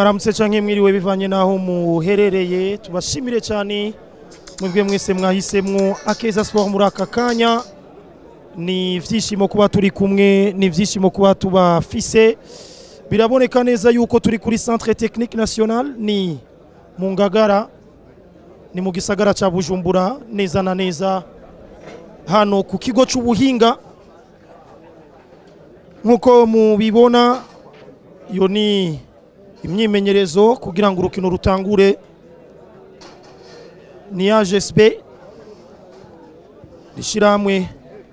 mwaramutse canke mwiriwe bivanye naho muherereye tubashimire cyane mwebwe mwese mwahisemwo akeza sport muri aka kanya ni ivyishimo kuba turi kumwe ni ivyishimo kuba tubafise biraboneka neza yuko turi kuri centre technique national ni mu ngagara ni mu gisagara ca bujumbura neza na neza hano ku kigo c'ubuhinga nk'uko mubibona iyo ni imyimenyerezo kugira ngo urukino rutangure ni AGSB rishyirahamwe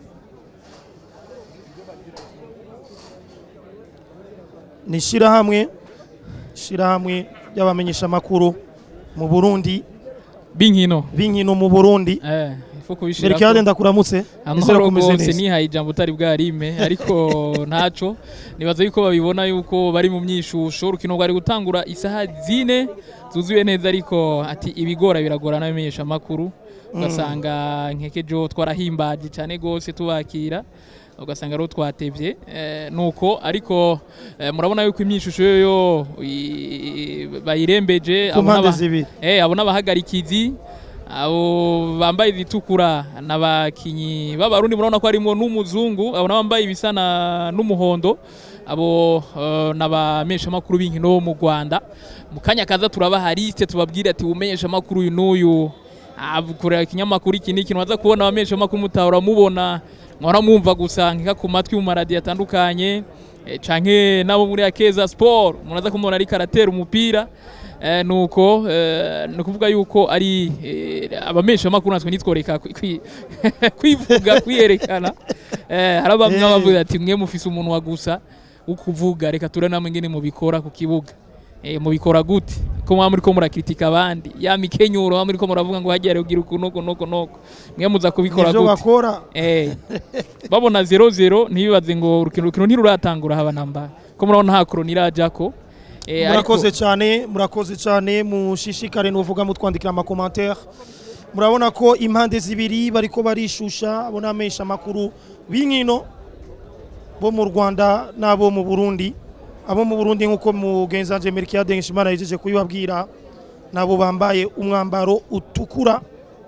ni ishyirahamwe ishyirahamwe ry'abamenyeshamakuru mu burundi b'inkino b'inkino mu burundi eh ifu kubishira merikade ndakuramutse nizera amahoro ko umeze rwose neza nihaye ijambo utari bwarime ariko ntaco nibaza yuko babibona yuko bari mu myishusho urukino rwari gutangura isaha zine zuzuye neza ariko ati ibigora biragora n'abamenyesha makuru ugasanga nkekejo twarahimbaje cyane gose tubakira ugasanga rero twatevye eh, nuko ariko eh, murabona yuko imyishusho yoyo i- bayirembeje ku abo mpande n'aba- zibiri Eh, abo n'abahagarikizi abo bambaye ibitukura n'abakinyi b'abarundi murabona ko harimo n'umuzungu abo n'abambaye ibisa na- n'umuhondo abo uh, n'abamesha makuru b'inkino bo mu Rwanda mu kanya kaza turabaha liste tubabwire ati umenyesha makuru uyu n'uyu avukurira ikinyamakuru iki n'iki waza kubona abamesha makuru mutahora mubona mwara mwumva gusa nkika ku matwi mu maradiyo atandukanye eh, canke nabo muri Akeza Sport munaza kumubona ariko aratera umupira Eh, nuko eh, ni ukuvuga yuko ari eh, abamesha makuru natwe nitworeka kwi- kwi- kwivuga kwiyerekana eh, hari bamwe Eh. bavuga ati mwe mufise umuntu wa gusa wo kuvuga reka ture namwe ngene mubikora ku kibuga eh, mubikora gute ko mwaba muriko murakritika abandi ya mikenyuro mwaba muriko muravuga ngo hagiye kugira uku nuko nuko nuko mwe muza kubikora nivyo gute bakora eh, babona 0-0 ntibibaze ngo urukino urukino ntiruratangura haba namba ko murabona nta koroni irajako eh, ariko- murakoze cyane murakoze cyane mushishikare nuvuga mutwandikira amakomantere murabona ko impande zibiri bariko barishusha abo n'amesha makuru b'inkino bo mu rwanda n'abo mu burundi abo mu burundi nk'uko mugenzi wanje merikiyade nshimana yijeje kubibabwira nabo bambaye umwambaro utukura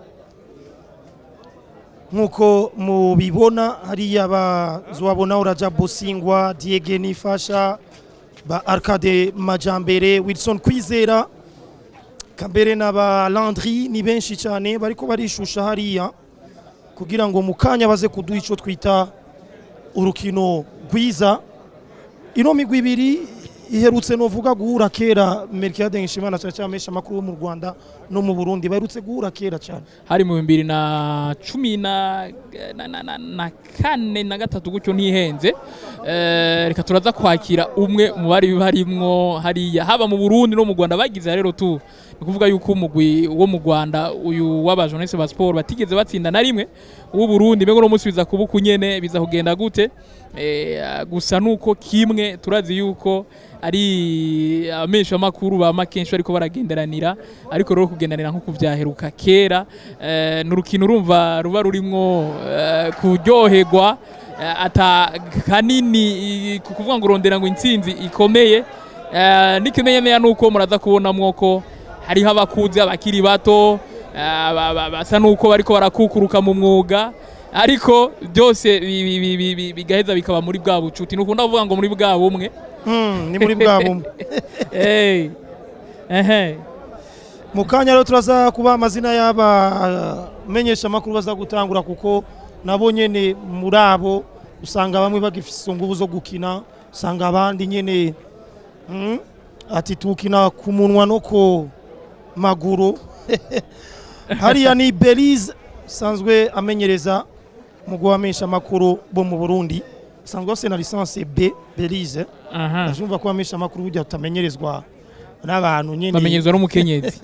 nk'uko mubibona hariya bazobabona uraja bosingwa diege nifasha ba Arcade Majambere Wilson Kwizera Kambere n'aba Landry ni benshi cyane bariko barishusha hariya kugira ngo mu kanya baze kuduha ico twita urukino rwiza ino migwi ibiri iherutse novuga guhura kera Mercade Nshimana cyane cyane amesha makuru yo mu Rwanda no mu Burundi baherutse guhura kera cyane hari mu bibiri na cumi na, na, na, na, na kane na gatatu gutyo ntihenze Eh, reka turaza kwakira umwe mu bari barimwo hariya haba mu Burundi no mu Rwanda bagize rero tu ni kuvuga yuko umugwi wo mu Rwanda uyu w'abajournaliste ba sport batigeze batsinda na rimwe uw'u Burundi mbego no munsi biza kuba kunyene biza kugenda gute eh, gusa nuko kimwe turazi yuko ari amesha makuru ba makenshi ariko baragenderanira ariko rero kugendanira nko kuvyaheruka kera eh, n'urukino urumva ruba rurimwo eh, kuryoherwa eh, ata kanini i- ku kuvuga ngo urondera ngo intsinzi ikomeye eh, n'ikimenyamenya nuko muraza kubonamwo ko hariho abakuzi abakiri bato eh, ba- ba- basa nuko bariko barakukuruka mu mwuga ariko byose bi- bi- bi- bi- bi- bigaheza bikaba muri bwa bucuti nukunda kuvuga ngo muri bwa bumwe hmm, ni muri bwa bumwe Hey. Ehe. mu kanya rero turaza kuba amazina y'abamenyesha amakuru baza gutangura kuko nabo nyene muri abo usanga bamwe bagifise inguvu zo gukina usanga abandi nyene mm, ati tukina ku munwa no ku maguru hariya ni belize usanzwe amenyereza mu guhamisha amakuru bo mu burundi usanzwe bafise na lisansi b belize Aha. ndashumva ko bamisha amakuru burya tutamenyerezwa n'abantu nyene Bamenyezwa n'umukenyezi.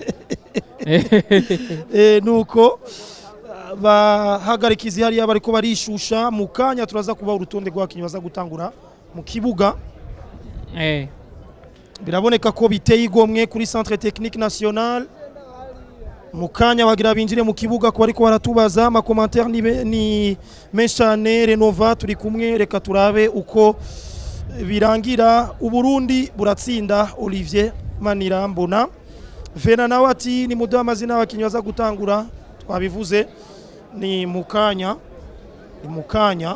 Eh, nuko ah, bahagarikizi hariya bariko barishusha mu kanya turaza kuba urutonde rw'abakinnyi baza gutangura mu kibuga Eh. biraboneka ko biteye igomwe kuri centre technique national mu kanya bagira binjire mu kibuga ko bariko baratubaza amakomantere ni, be- ni menshi cyane renova turi kumwe reka turabe uko birangira uburundi buratsinda olivier manirambona vena nawe ati ni muduha amazina y'abakinnyi baza gutangura twabivuze ni mukanya ni mukanya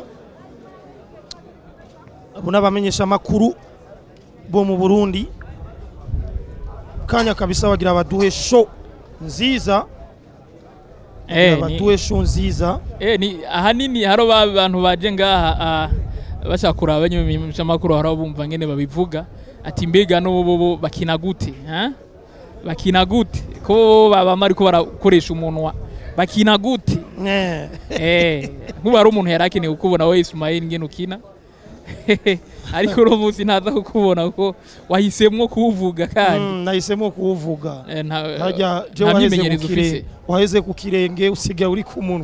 abo n'abamenyesha amakuru bo mu burundi kanya kabisa bagira baduhe sho nziza Eh, bagira ni- baduhe sho nziza Eh, ni ahanini haro ba bantu baje ngaha ah, bashaka kuraba abanyamakuru haro bumva ngene babivuga ati mbega n'ubu bo bakina gute ha? bakina gute ko baba mariko barakoresha umunwa bakina gute Eh, eh nkuba ari umuntu yari akeneye kukubona we Ismail ngene ukina ariko uno munsi ntaza kukubona ko wahisemwo kuwuvuga kandi mm, nahisemo kuwuvuga Eh, nta- harya je nta waheze ku myimenyerezo kire- ufise waheze ku kirenge usigaye uri ku munwa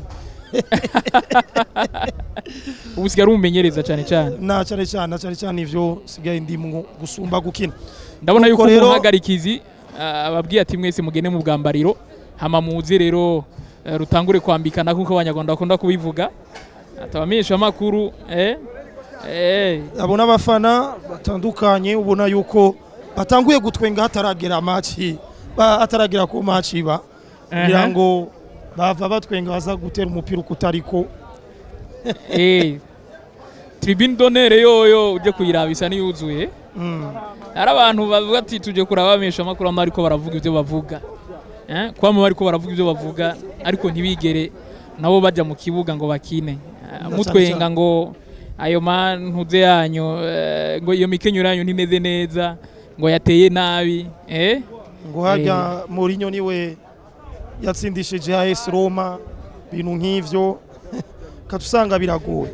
ubu usigaye ari umumenyereza cyane cyane na cyane cyane na cyane cyane ivyo sigaye ndimwo gusumba gukina ndabona yuko Nuko rero- umuhagarikizi ah, ababwiye ati mwese mugende mu bwambariro hama muze rero eh, rutangure kwambikana kuko abanyarwanda bakunda kubivuga atabamenyesha amakuru eh eh abo n'abafana batandukanye ubona yuko batanguye gutwenga hataragera maci hataragera ku maci ba kugira Aha. ngo bava batwenga baza gutera umupira uko utariko eh tribune d'honneur yoyo uje kuyiraba isa niyuzuye Mm. hari abantu bavuga ati tuje kuraba abamenyesha amakuru ama ariko baravuga ibyo bavuga eh kwama bariko baravuga ibyo bavuga ariko ntibigere nabo bajya mu kibuga ngo bakine Ah, Na mutwenga cyane ngo ayo mantuze yanyu eh, ngo iyo mikenyero yanyu ntimeze neza ngo yateye nabi eh ngo harya Mourinho niwe yatsindishije AS Roma bintu nk'ivyo katusanga biragoye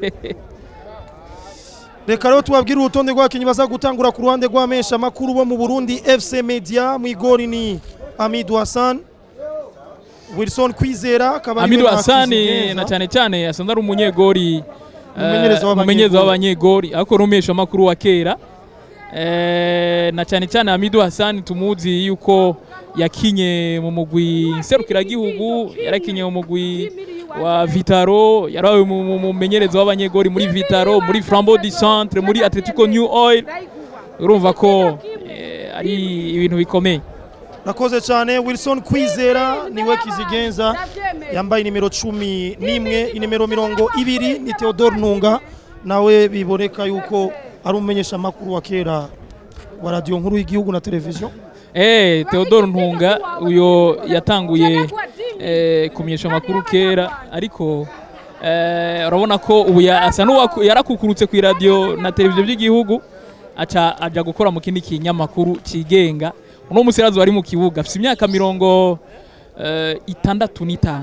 reka rero tubabwire urutonde rw'abakinnyi baza gutangura ku ruhande rw'amesha amakuru bo mu Burundi FC Media mu igori ni Amidou Hassan Wilson Kwizera akaba ariwe Amidu na Hasani Kizigenza. na cyane cyane asanzwe ari umunyegori Umumenyereza eh, w'abanyegori. umumenyereza w'abanyegori ariko rumesha amakuru wa kera Eh, na cyane cyane Amidu Hasani tumuzi yuko yakinye mu mugwi serukiragihugu yarakinye mu mugwi wa Vitaro yarabaye mu- mu- umumenyereza w'abanyegori muri Vitaro muri Flambeau du Centre muri Atletico New Oil urumva ko eh, ari ibintu bikomeye Rakoze cyane Wilson Kwizera niwe Kizigenza yambaye nimero cumi n'imwe inimero mirongo ibiri ni Theodore Ntunga nawe biboneka yuko ari umumenyesha amakuru wa kera wa radiyo nkuru y'igihugu na televiziyo Eh, Theodore Ntunga uyo yatanguye eh, kumenyesha amakuru kera ariko eh, urabona ko ubu ya- asa n'uwaku- yarakukurutse ku radio na televiziyo by'igihugu aca aja gukora mu kindi kinyamakuru cigenga uno musirazi wari mu kibuga afite imyaka mirongo eh, itandatu n'itanu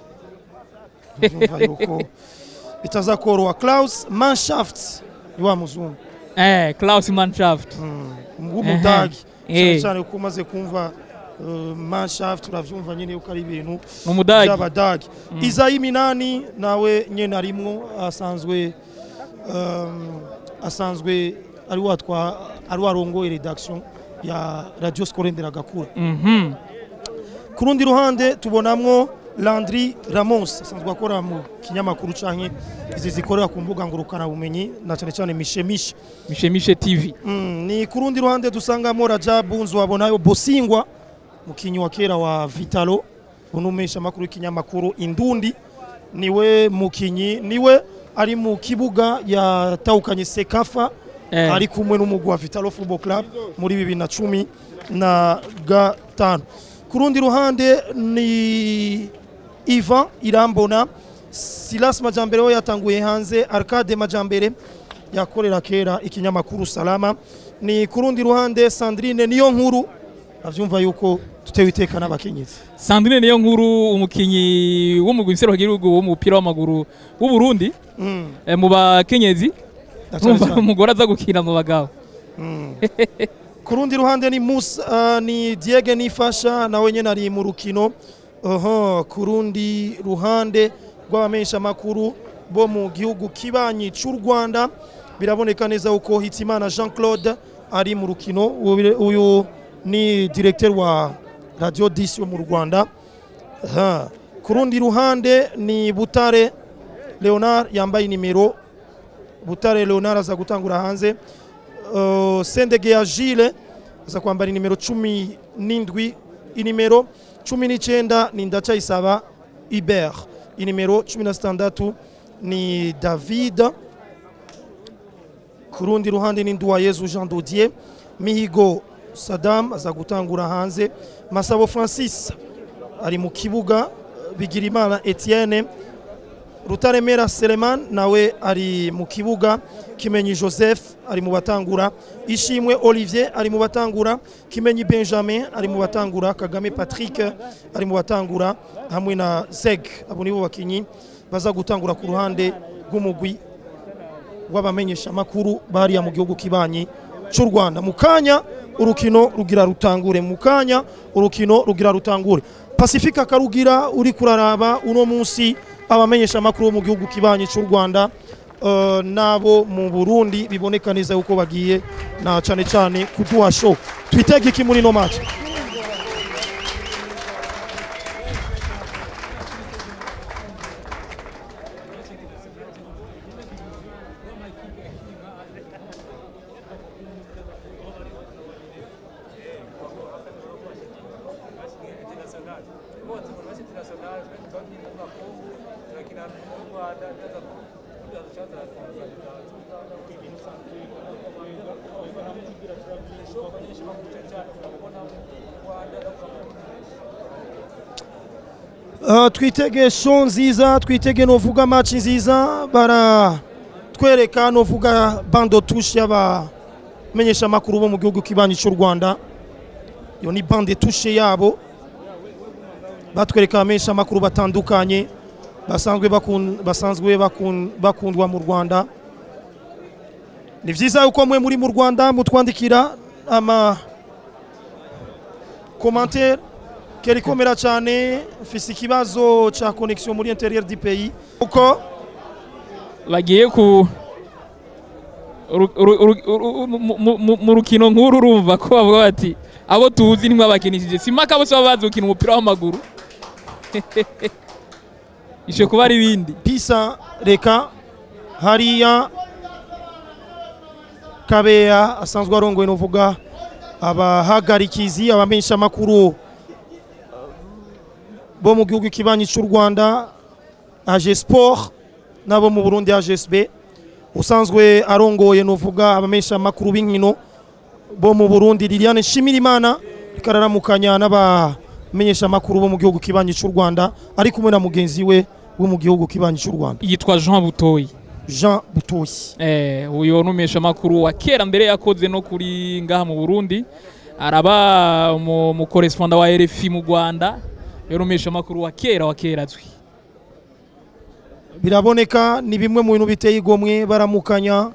Urumva yuko bitaza koroha Klaus Manshaft ni wa muzungu eh, Klaus Mannschaft w'umudagi cyane Eh. cyane ko umaze kumva uh, Manshaft uravyumva nyine yuko ari ibintu ni umudagi by'abadagi izayi minani nawe nyene arimwo asanzwe um, asanzwe ari watwa ari warongoye redaction ya radio scolaire nderagakura Mhm. ku rundi ruhande tubonamwo Landry Ramos asanzwe akora mu kinyamakuru canke izi zikorera ku mbuga ngurukana bumenyi na cyane cyane mishemishe mishemishe tv Mm, ni ku rundi ruhande dusangamo Rajabu Nzuwabonayo Bosingwa mukinyi wa kera wa Vitalo unumesha makuru y'ikinyamakuru Indundi niwe mukinyi niwe ari mu kibuga yatahukanye Sekafa Eh. ari kumwe n'umugwi wa Vitalo Football Club muri bibiri na cumi na gatanu ku rundi ruhande ni Ivan Irambona Silas Majambere we yatanguye hanze Arcade Majambere yakorera kera ikinyamakuru Salama ni ku rundi ruhande Sandrine niyo nkuru avyumva yuko tutewe iteka n'abakenyezi Sandrine niyo nkuru umukinyi w'umugwi w'igihugu w'umupira w'amaguru w'u Burundi Mm, eh, mu bakenyezi na cane urumva cane. umugore aza gukina mu bagabo ku rundi ruhande ni Musa uh, ni Diege Nifasha nawe nyene ari mu rukino oho ku rundi ruhande rw'abamenyesha makuru bo mu gihugu kibanyi c'u Rwanda biraboneka neza uko Hitimana Jean Claude ari mu rukino Uyu- uyu ni directeur wa Radio 10 yo mu Rwanda Aha. ku rundi ruhande ni Butare Leonard yambaye nimero Butare Leonard aza gutangura hanze uh, Sendege ya Gilles aza kwambara inimero cumi n'indwi inimero cumi n'icyenda ni ndacayisaba iber inimero cumi na zitandatu ni david ku rundi ruhande ni nduwayezu jean dodier mihigo sadam aza gutangura hanze masabo francis ari mu kibuga bigirimana etienne rutaremera seleman nawe ari mu kibuga kimenyi joseph ari mu batangura ishimwe olivier ari mu batangura kimenyi benjamin ari mu batangura kagame patrick ari mu batangura hamwe na zeg abo nibo bakinyi baza gutangura ku ruhande rw'umugwi w'abamenyeshamakuru bariya mu gihugu kibanyi cy'u rwanda mu kanya urukino rugira rutangure mu kanya urukino rugira rutangure pacifique akarugira uri kuraraba uno munsi abamenyeshamakuru bo mu gihugu kibanyi cy'u rwanda eh, n'abo mu burundi biboneka neza yuko bagiye na cyane cyane kuduha show twitege iki muri ino match Uh, twitege show nziza twitege novuga match nziza baratwereka novuga bando touche y'abamenyesha makuru bo mu gihugu kibanyi cy'u Rwanda iyo ni bande touche yabo batwereka abamenyesha makuru batandukanye basanzwe bakun, basanzwe bakun, bakundwa mu Rwanda ni vyiza yuko mwe muri mu Rwanda mutwandikira ama commentaire kerikomera cyane mfise ikibazo ca connexion muri interieur du pays uko bagiye ku uru- uru- uru- uru- mu- mu- mu- mu rukino nk'uru urumva ko bavuga bati abo tuzi nimwe bakinishije simaka bose baba bazi gukina umupira w'amaguru ishe kuba ari ibindi pisa reka hariya kabeya asanzwe arongoye novuga abahagarikizi abamenyesha makuru bo mu gihugu kibanyi cy'u Rwanda AG Sport nabo mu Burundi AGSB usanzwe arongoye novuga abamenyesha makuru b'inkino bo mu Burundi Liliane Shimirimana ikararamukanya n'abamenyesha makuru bo mu gihugu kibanyi cy'u Rwanda ari kumwe na mugenzi we wo mu gihugu kibanyi cy'u Rwanda yitwa Jean Butoyi Jean Butoyi eh uyo numesha makuru wa kera mbere yakoze no kuri ngaha mu Burundi araba mu, mu correspondant wa RFI mu Rwanda yo numesha makuru wa kera wa kera azwi biraboneka ni bimwe mu bintu biteye igomwe baramukanya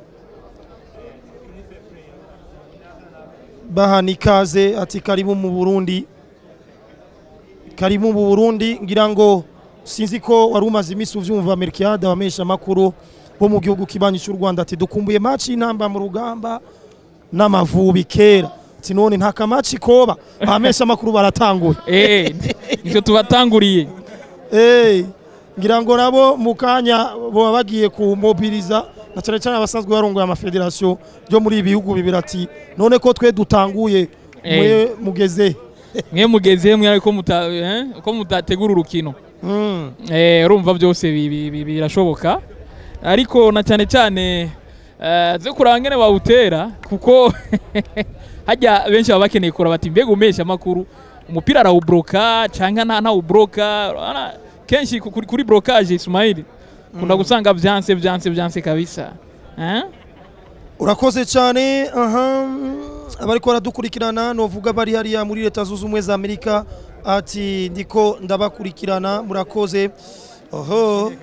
bahana ikaze ati karibu mu Burundi karibu mu Burundi ngira ngo sinzi ko wari umaze iminsi uvyumva Merkiade abamesha makuru bo mu gihugu kibanyi cy'u Rwanda ati dukumbuye match y'intamba mu rugamba n'amavubi kera ati none nta kamaci koba abamesha makuru baratanguye eh nicyo tubatanguriye Eh, ngira ngo nabo mu kanya baba bagiye kumobiliza na cyane cyane abasanzwe barongoye amafederasiyo yo muri ibi bihugu bibiri ati none ko twe dutanguye mwe mugeze mwe mugeze mwe ariko muta eh ko mutategura urukino Mm. eh urumva byose bi- bi- bi- birashoboka ariko na cyane cyane eh, zo kuraba ngene bawutera kuko hajya benshi baba bakeneye kuraba bati mbega umesha makuru umupira arawubroka cyangwa nta ntawubroka urabona kenshi ku- kuri, kuri blocage Ismail kunda gusanga byanse byanse byanse kabisa eh urakoze cyane aha abariko baradukurikirana novuga bari hariya muri leta zunze ubumwe za amerika ati ndiko ndabakurikirana murakoze oho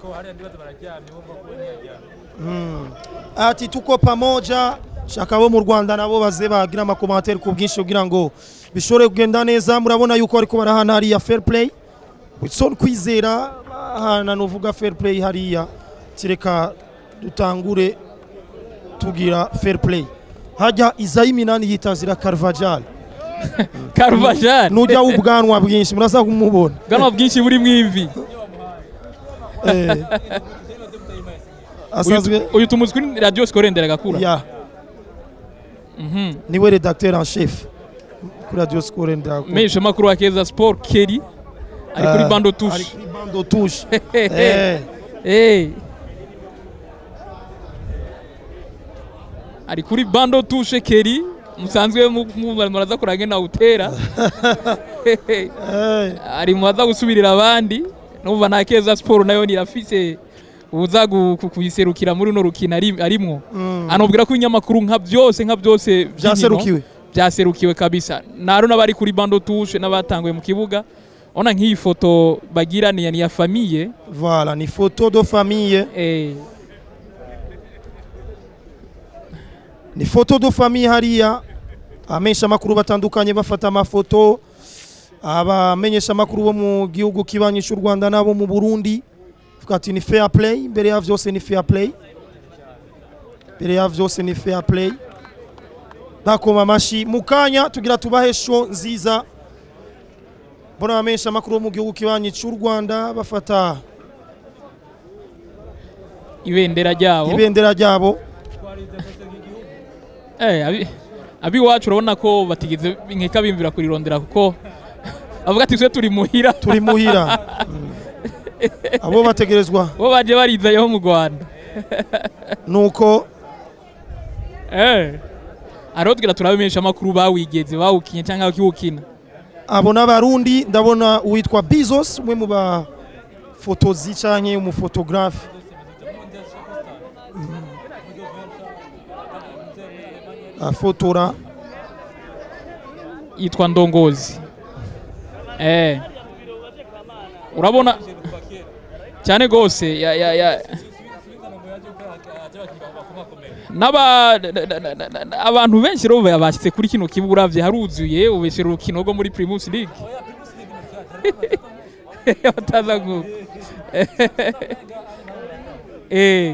Mm. ati tuko pamoja shaka bo mu rwanda nabo baze bagira amakomantere ku bwinshi kugira ngo bishobore kugenda neza murabona yuko ariko barahana hariya fair play wilson kwizera bahana novuga fair play hariya tireka dutangure tugira fair play hajya izayi minani yitazira Carvajal Carvajal nujya ubwanwa bwinshi muraza kumubona bwanwa bwinshi buri mwimvi eh asanzwe uyu tumuzi kuri radio score ndera gakura ya Mhm. niwe redacteur en chef kuri radio score ndako mesha makuru wa keza sport keri ari kuri Ah, bando ari touche kuri bando touche eh Eh. ari kuri bando touche keri musanzwe mu- mu- muraza kurange na utera eh ari mu baza gusubirira abandi numva nta keza siporo nayo nirafise uza gu- ku- kuyiserukira muri runo rukino ari- arimwo mm. anubwira ko ibinyamakuru nka byose nka byose by'inkino byaserukiwe byaserukiwe kabisa naro n'abari kuri bando touche n'abatanguye mu kibuga ona nk'iyi foto bagira ni ya- ni ya famiye voilà ni photo de famille eh, ni foto de famille hariya abamenyesha amakuru batandukanye bafata amafoto abamenyesha amakuru bo mu gihugu kibanyi cy'u Rwanda nabo mu Burundi vuga ati ni fair play mbere ya vyose ni fair play mbere ya vyose ni fair play bakoma amashi mu kanya tugira tubahe show nziza mbona abamenyesha amakuru bo mu gihugu kibanyi cy'u Rwanda bafata ibendera ryabo ibendera ryabo Eh, abi- abiwacu urabona ko batigeze nkeka bimvira kurirondera kuko bavuga ati twe turi muhira turi muhira Mm. abo bategerezwa bo baje barizayeho mu rwanda nuko Eh. ariho tugira turabamenyesha amakuru bawigeze bawukinye cyangwa bakiwukina abo n'abarundi ndabona uwitwa bizos umwe mu bafotozi canke umufotogarafe afotora yitwa ndongozi eh. urabona cyane rwose ya, ya, ya. N'aba- na- na- na- na- na- abantu benshi rero bashyitse kuri kino kibuga uravye haruzuye ubeshera urukino rwo muri primus league bataza gu eh.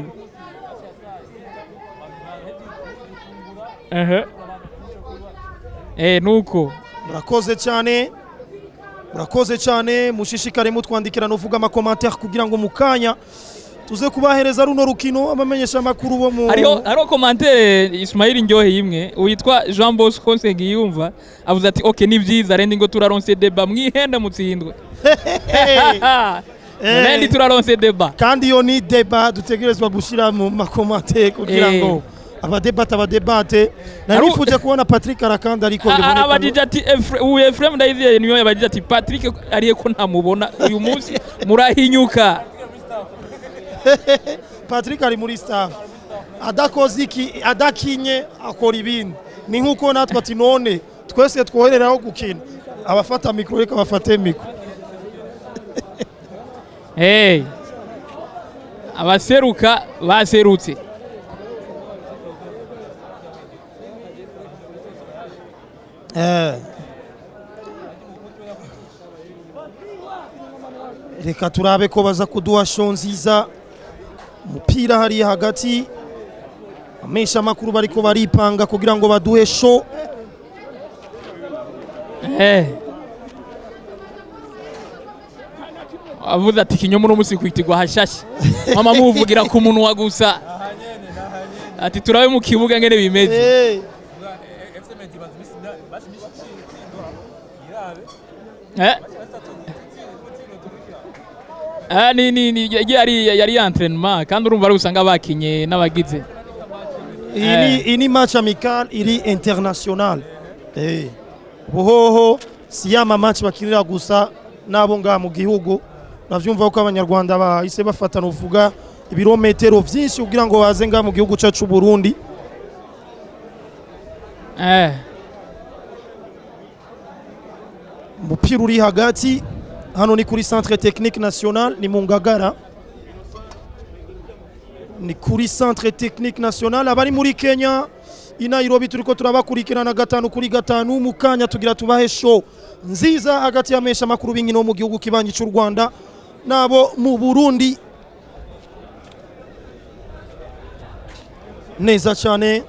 Ehe. Eh, nuko murakoze cyane murakoze cyane mushishikare mutwandikira nuvuga amakomantere kugira ngo mu kanya tuze kubahereza runo rukino abamenyesha amakuru bo mu hariho hariho komantere Ismail Ndyohe imwe witwa Jean Bosco Nsengiyumva avuze ati okay ni byiza rendi ngo turaronse deba mwihenda mutsindwe Eh. rendi turaronse deba kandi iyo ni deba dutegerezwa gushyira mu makomantere kugira Eh. ngo abadebate abadebate nari Haru- nifuje kubona patrick arakanda ariko A- a- biboneka abajije ati Efre- uyu Efrem Ndayizeye niyo yabajije ati Patrick ariye ko ntamubona uyu munsi murahinyuka patrick ari muri staff adakoze iki adakinye akora ibindi ni nk'uko natwe ati none twese twohereraho gukina abafata mikoro reka bafate mikoro hey abaseruka baserutse Eh. reka turabe ko baza kuduha show nziza umupira hariya hagati amesha amakuru bariko baripanga kugira ngo baduhe show Eh. avuze ati kinyoma uno munsi kwitirwa hashashe mama muvugira ku munwa gusa ati turabe mu kibuga ngene bimeze Eh. Eh. Ah, ni ni ni yari yari entraînement kandi urumva ari usanga bakinye n'abagize iyi ni- iyi ni match amical iri international Eh. buhoho si ya match bakinira gusa n'abo ngaha mu gihugu navyumva ko abanyarwanda bahise bafatana uvuga ibirometero vyinshi kugira ngo baze ngaha mu gihugu cacu Burundi eh umupira uri hagati hano ni kuri centre technique national ni mu ngagara ni kuri centre technique national abari muri kenya i nairobi turiko turabakurikirana gatanu kuri gatanu mu kanya tugira tubahe show nziza hagati y'amesha makuru b'inkino mu gihugu kibanyi cy'u rwanda nabo mu burundi neza cyane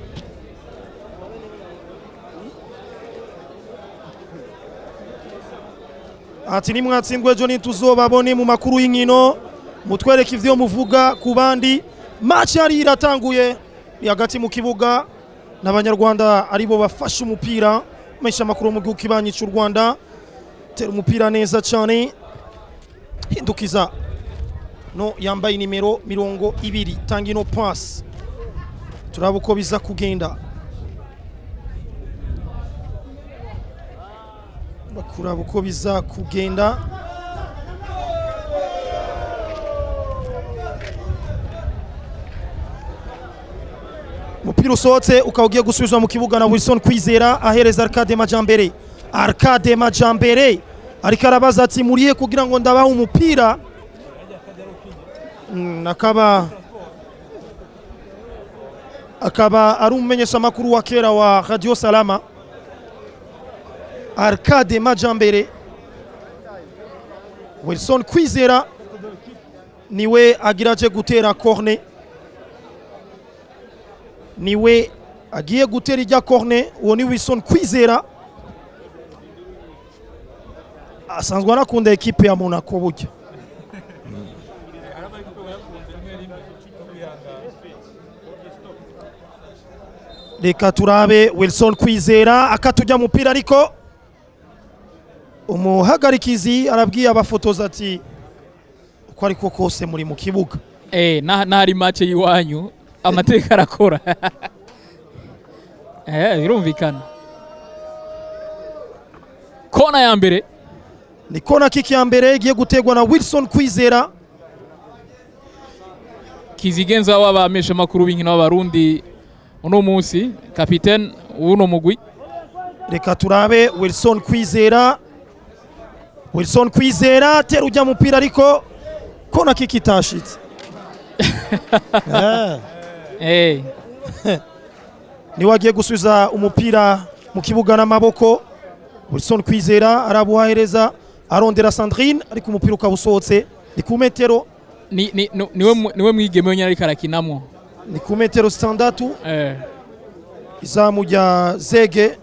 ati nimwatsindwe ejo ntituzobabone mu makuru y'inkino mutwereke ivyo muvuga ku bandi match yari iratanguye ni hagati mu kibuga n'abanyarwanda aribo bafashe umupira mesha amakuru mu gihugu kibanyi cy'u rwanda tera umupira neza cyane hindukiza no yambaye nimero mirongo ibiri tanga ino pasi turaba uko biza kugenda bakuraba uko biza kugenda umupira usohotse ukaba ugiye gusubizwa mu kibuga na wilson kwizera ahereza arcade majambere arcade majambere ariko arabaza ati murihe kugira ngo ndabahe umupira Mm, akaba akaba ari umumenyeshamakuru wa kera wa radio salama arcade majambere wilson kwizera niwe agira aje gutera corne niwe agiye gutera ijya corne uwo ni wilson kwizera asanzwe anakunda ekipe ya monaco burya reka turabe wilson kwizera akatujya mupira ariko umuhagarikizi arabwiye abafotoza ati uko ariko kose muri mu kibuga Eh, na- n'ahari make y'iwanyu amateka arakora Eh, birumvikana kona ya mbere ni kona kiki ya mbere igiye gutegwa na wilson kwizera kizigenza w'abamesha makuru b'inkino b'abarundi uno munsi kapitene w'uno mugwi reka turabe wilson kwizera wilson kwizera tera ujya mupira ariko kona kiki itashitse Eh, Eh, niwe agiye gusubiza umupira mu kibuga n'amaboko wilson kwizera arabuhahereza arondera sandrine ariko umupira ukaba usohotse ni ku metero ni- ni- ni- niwe mu- niwe mwigeme wenyine ariko arakinamwo ni ku metero zitandatu Eh, izamu rya zege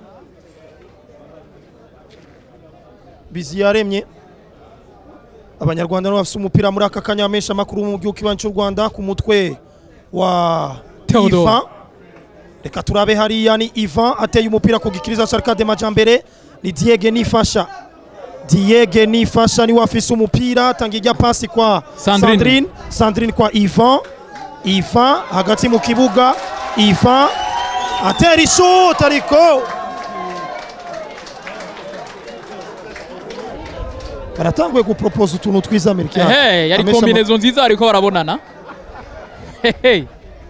biziyaremye abanyarwanda nibo bafite umupira muri aka kanya bamesha amakuru mu gihugu kibanyi cy'u rwanda ku mutwe wa Theodore. ivan reka turabe hariya ni ivan ateye umupira ku gikiriza cya arcade majambere ni diege nifasha diege nifasha niwe afise umupira atanga ijya pasi kwa Sandrine. sandrine sandrine kwa ivan ivan hagati mu kibuga ivan atera ishoti ariko baratanguye guporopoza utuntu twiza amerika ehe, yari kombinezo nziza bariko barabonana Hehe.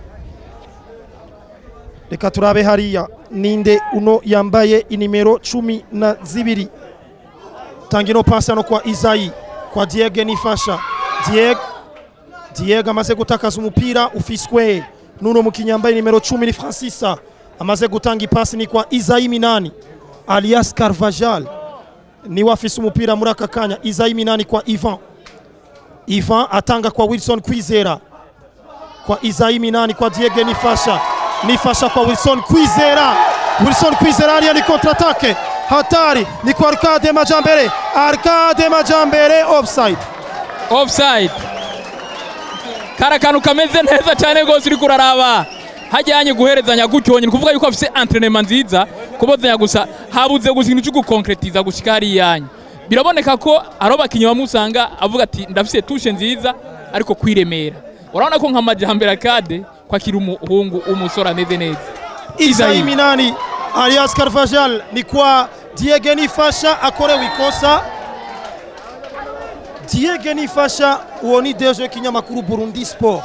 reka turabe hariya ninde uno yambaye inimero cumi na zibiri tanga ino pasi hano kwa izayi kwa diege nifasha diege diege amaze gutakaza umupira ufiswe n'uno mukinnyi yambaye nimero cumi ni francisa amaze gutanga ipasi ni kwa izayi minani alias carvajal niwe afise umupira muri aka kanya izayi minani kwa ivan ivan atanga kwa wilson kwizera kwa izayi minani kwa diege nifasha nifasha kwa wilson kwizera wilson kwizera hariya ni kontratake hatari ni kwa arcade majambere arcade majambere offside offside kari akantu kameze neza cyane rwose uri kuraraba hajyanye guherezanya gutyo ni kuvuga yuko afite entrenema nziza kubozanya gusa habuze gusa ikintu cyo gukonkretiza gushika hariyanyu biraboneka ko ari abakinnyi bamusanga avuga ati ndafite tushe nziza ariko kwiremera urabona ko nka majambere akade ko akiri umuhungu umusore ameze neza izayi minani alias carvajal ni kwa diege nifasha akorewe ikosa diege nifasha uwo ni deje w'ikinyamakuru burundi sport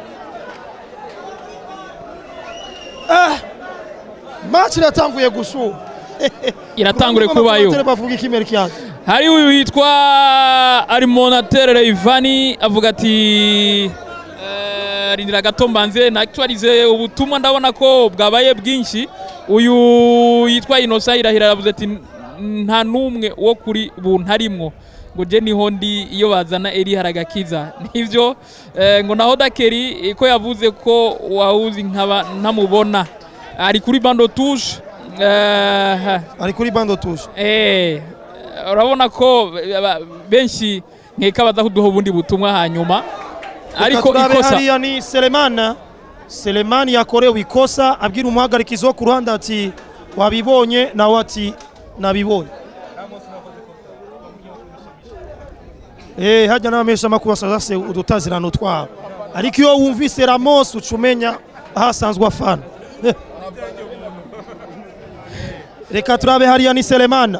ah, match iratanguye gushuha iratangure kubayo bavuga ikimero kyanjye hari uyu witwa arimonatere ivani avuga ati eh, rindira gato mbanze nakitwarize ubutumwa ndabona ko bwabaye bwinshi uyu yitwa inosa irahira aravuze ati nta n'umwe wo kuri buntu arimwo ngo je niho ndi iyo bazana eri haragakiza nivyo eh, ngo naho dakeri ko yavuze ko wawuzi nkaba ntamubona ari kuri bando touche eh, ari kuri bando tushe Eh, urabona ko aba- benshi nkeka baza kuduha ubundi butumwa hanyuma ariko turabe ikosa hariya ni selemana selemani yakorewe ikosa abwira umuhagarikizi wo ku ruhande ati wabibonye nawe ati nabibonye Eh, hajya n'abamesha amakuru basaza se udutazirano twabo ariko iyo wumvise ramos uca umenya aho asanzwe afana reka turabe hariya ni selemana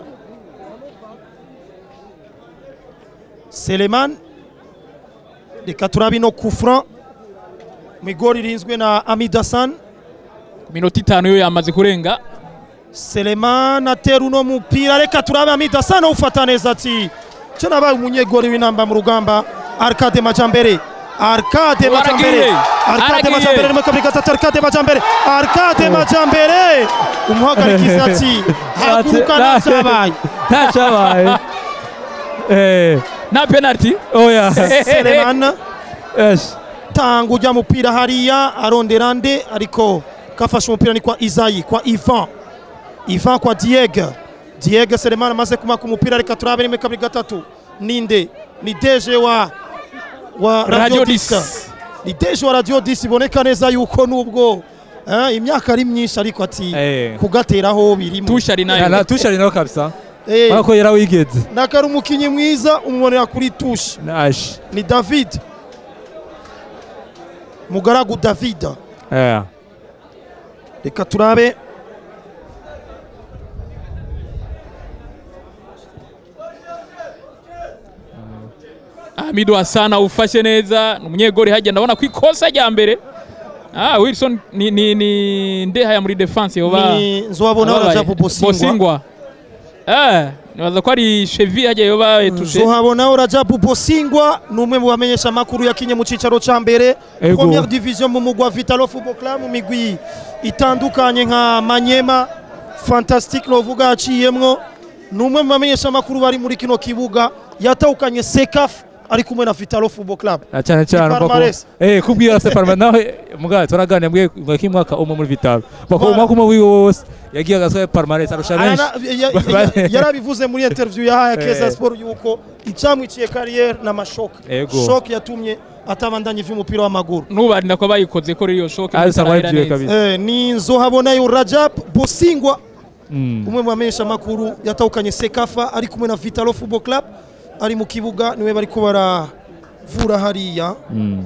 seleman reka turabe ino kufran mu igori ririnzwe na amidasan ku minota itanu yo yamaze kurenga Seleman atera uno mupira reka turabe Amida sana ufata neza ati cyo nabaye umunyegori w'inamba mu rugamba Arcade Majambere Arcade Majambere Aragiye. Arcade Aragiye. Majambere mu kabiri gatatu Arcade Majambere Arcade Majambere umuhagarikizi ati haguruka nacyabaye ntacyabaye Eh, nta penalty oya Seleman Esh. tanga ujya mupira hariya arondera nde ariko kafashe umupira ni kwa Isayi kwa Ivan Ivan kwa Diego Diego Selemani amaze kumaka umupira reka turabe rimwe kabiri gatatu ninde ni deje wa wa Radio Radio Dis. Dis ni deje wa Radio Dis iboneka neza yuko nubwo eh, imyaka ari myinshi ariko ati Eh. kugateraho birimo tusha ari Ya, na nayo tusha ari nawe kabisa Eh, urabona ko yarawigeze nakari umukinnyi mwiza umubonera kuri tushe Ash. ni David mugaragu David Eh. reka turabe Hamidu Hassan ufashe neza ni umunyegori hajya ndabona ko ikosa rya mbere ah Wilson ni ni ni ndehaya muri defense yoba ni nzobabona barajabu bosingwa Bosingwa eh nibaza ko ari Chevy hajya yoba etushe nzohabona rajabu bosingwa ni umwe mu bamenyesha amakuru yakinye mu cyicaro cya mbere Ego. première division mu mugwa vitalo football club mu migwi itandukanye nka manyema fantastic novuga yaciyemwo ni umwe mu bamenyesha amakuru bari muri kino kibuga yatahukanye sekaf ari kumwe na vitalo football club Na cyane cyane Ni uko palmarès. eh kubwira se parma nawe mugabo twaraganira mbwe mwaki mwaka umwe muri vitalo bako Voilà. umwaka umwe wiwe wose yagiye agasohoye palmarès arusha benshi Arana- ya- ya- ya- yarabivuze muri interview yahaye keza Eh. sport yuko icamwiciye kariyeri n'amashoka Ego. shoke yatumye atabandanya ivy'umupira w'amaguru nubarinda ko bayikoze ko iyo shock Ah, bisa itarahera nk'uwayibyuye neza. kabisa. Eh, ni nzohabonayo rajab bosingwa Mm. umwe mu bamenyesha amakuru yatahukanye sekafa ari kumwe na vitalo football club ari mu kibuga niwe bariko baravura hariya Mm.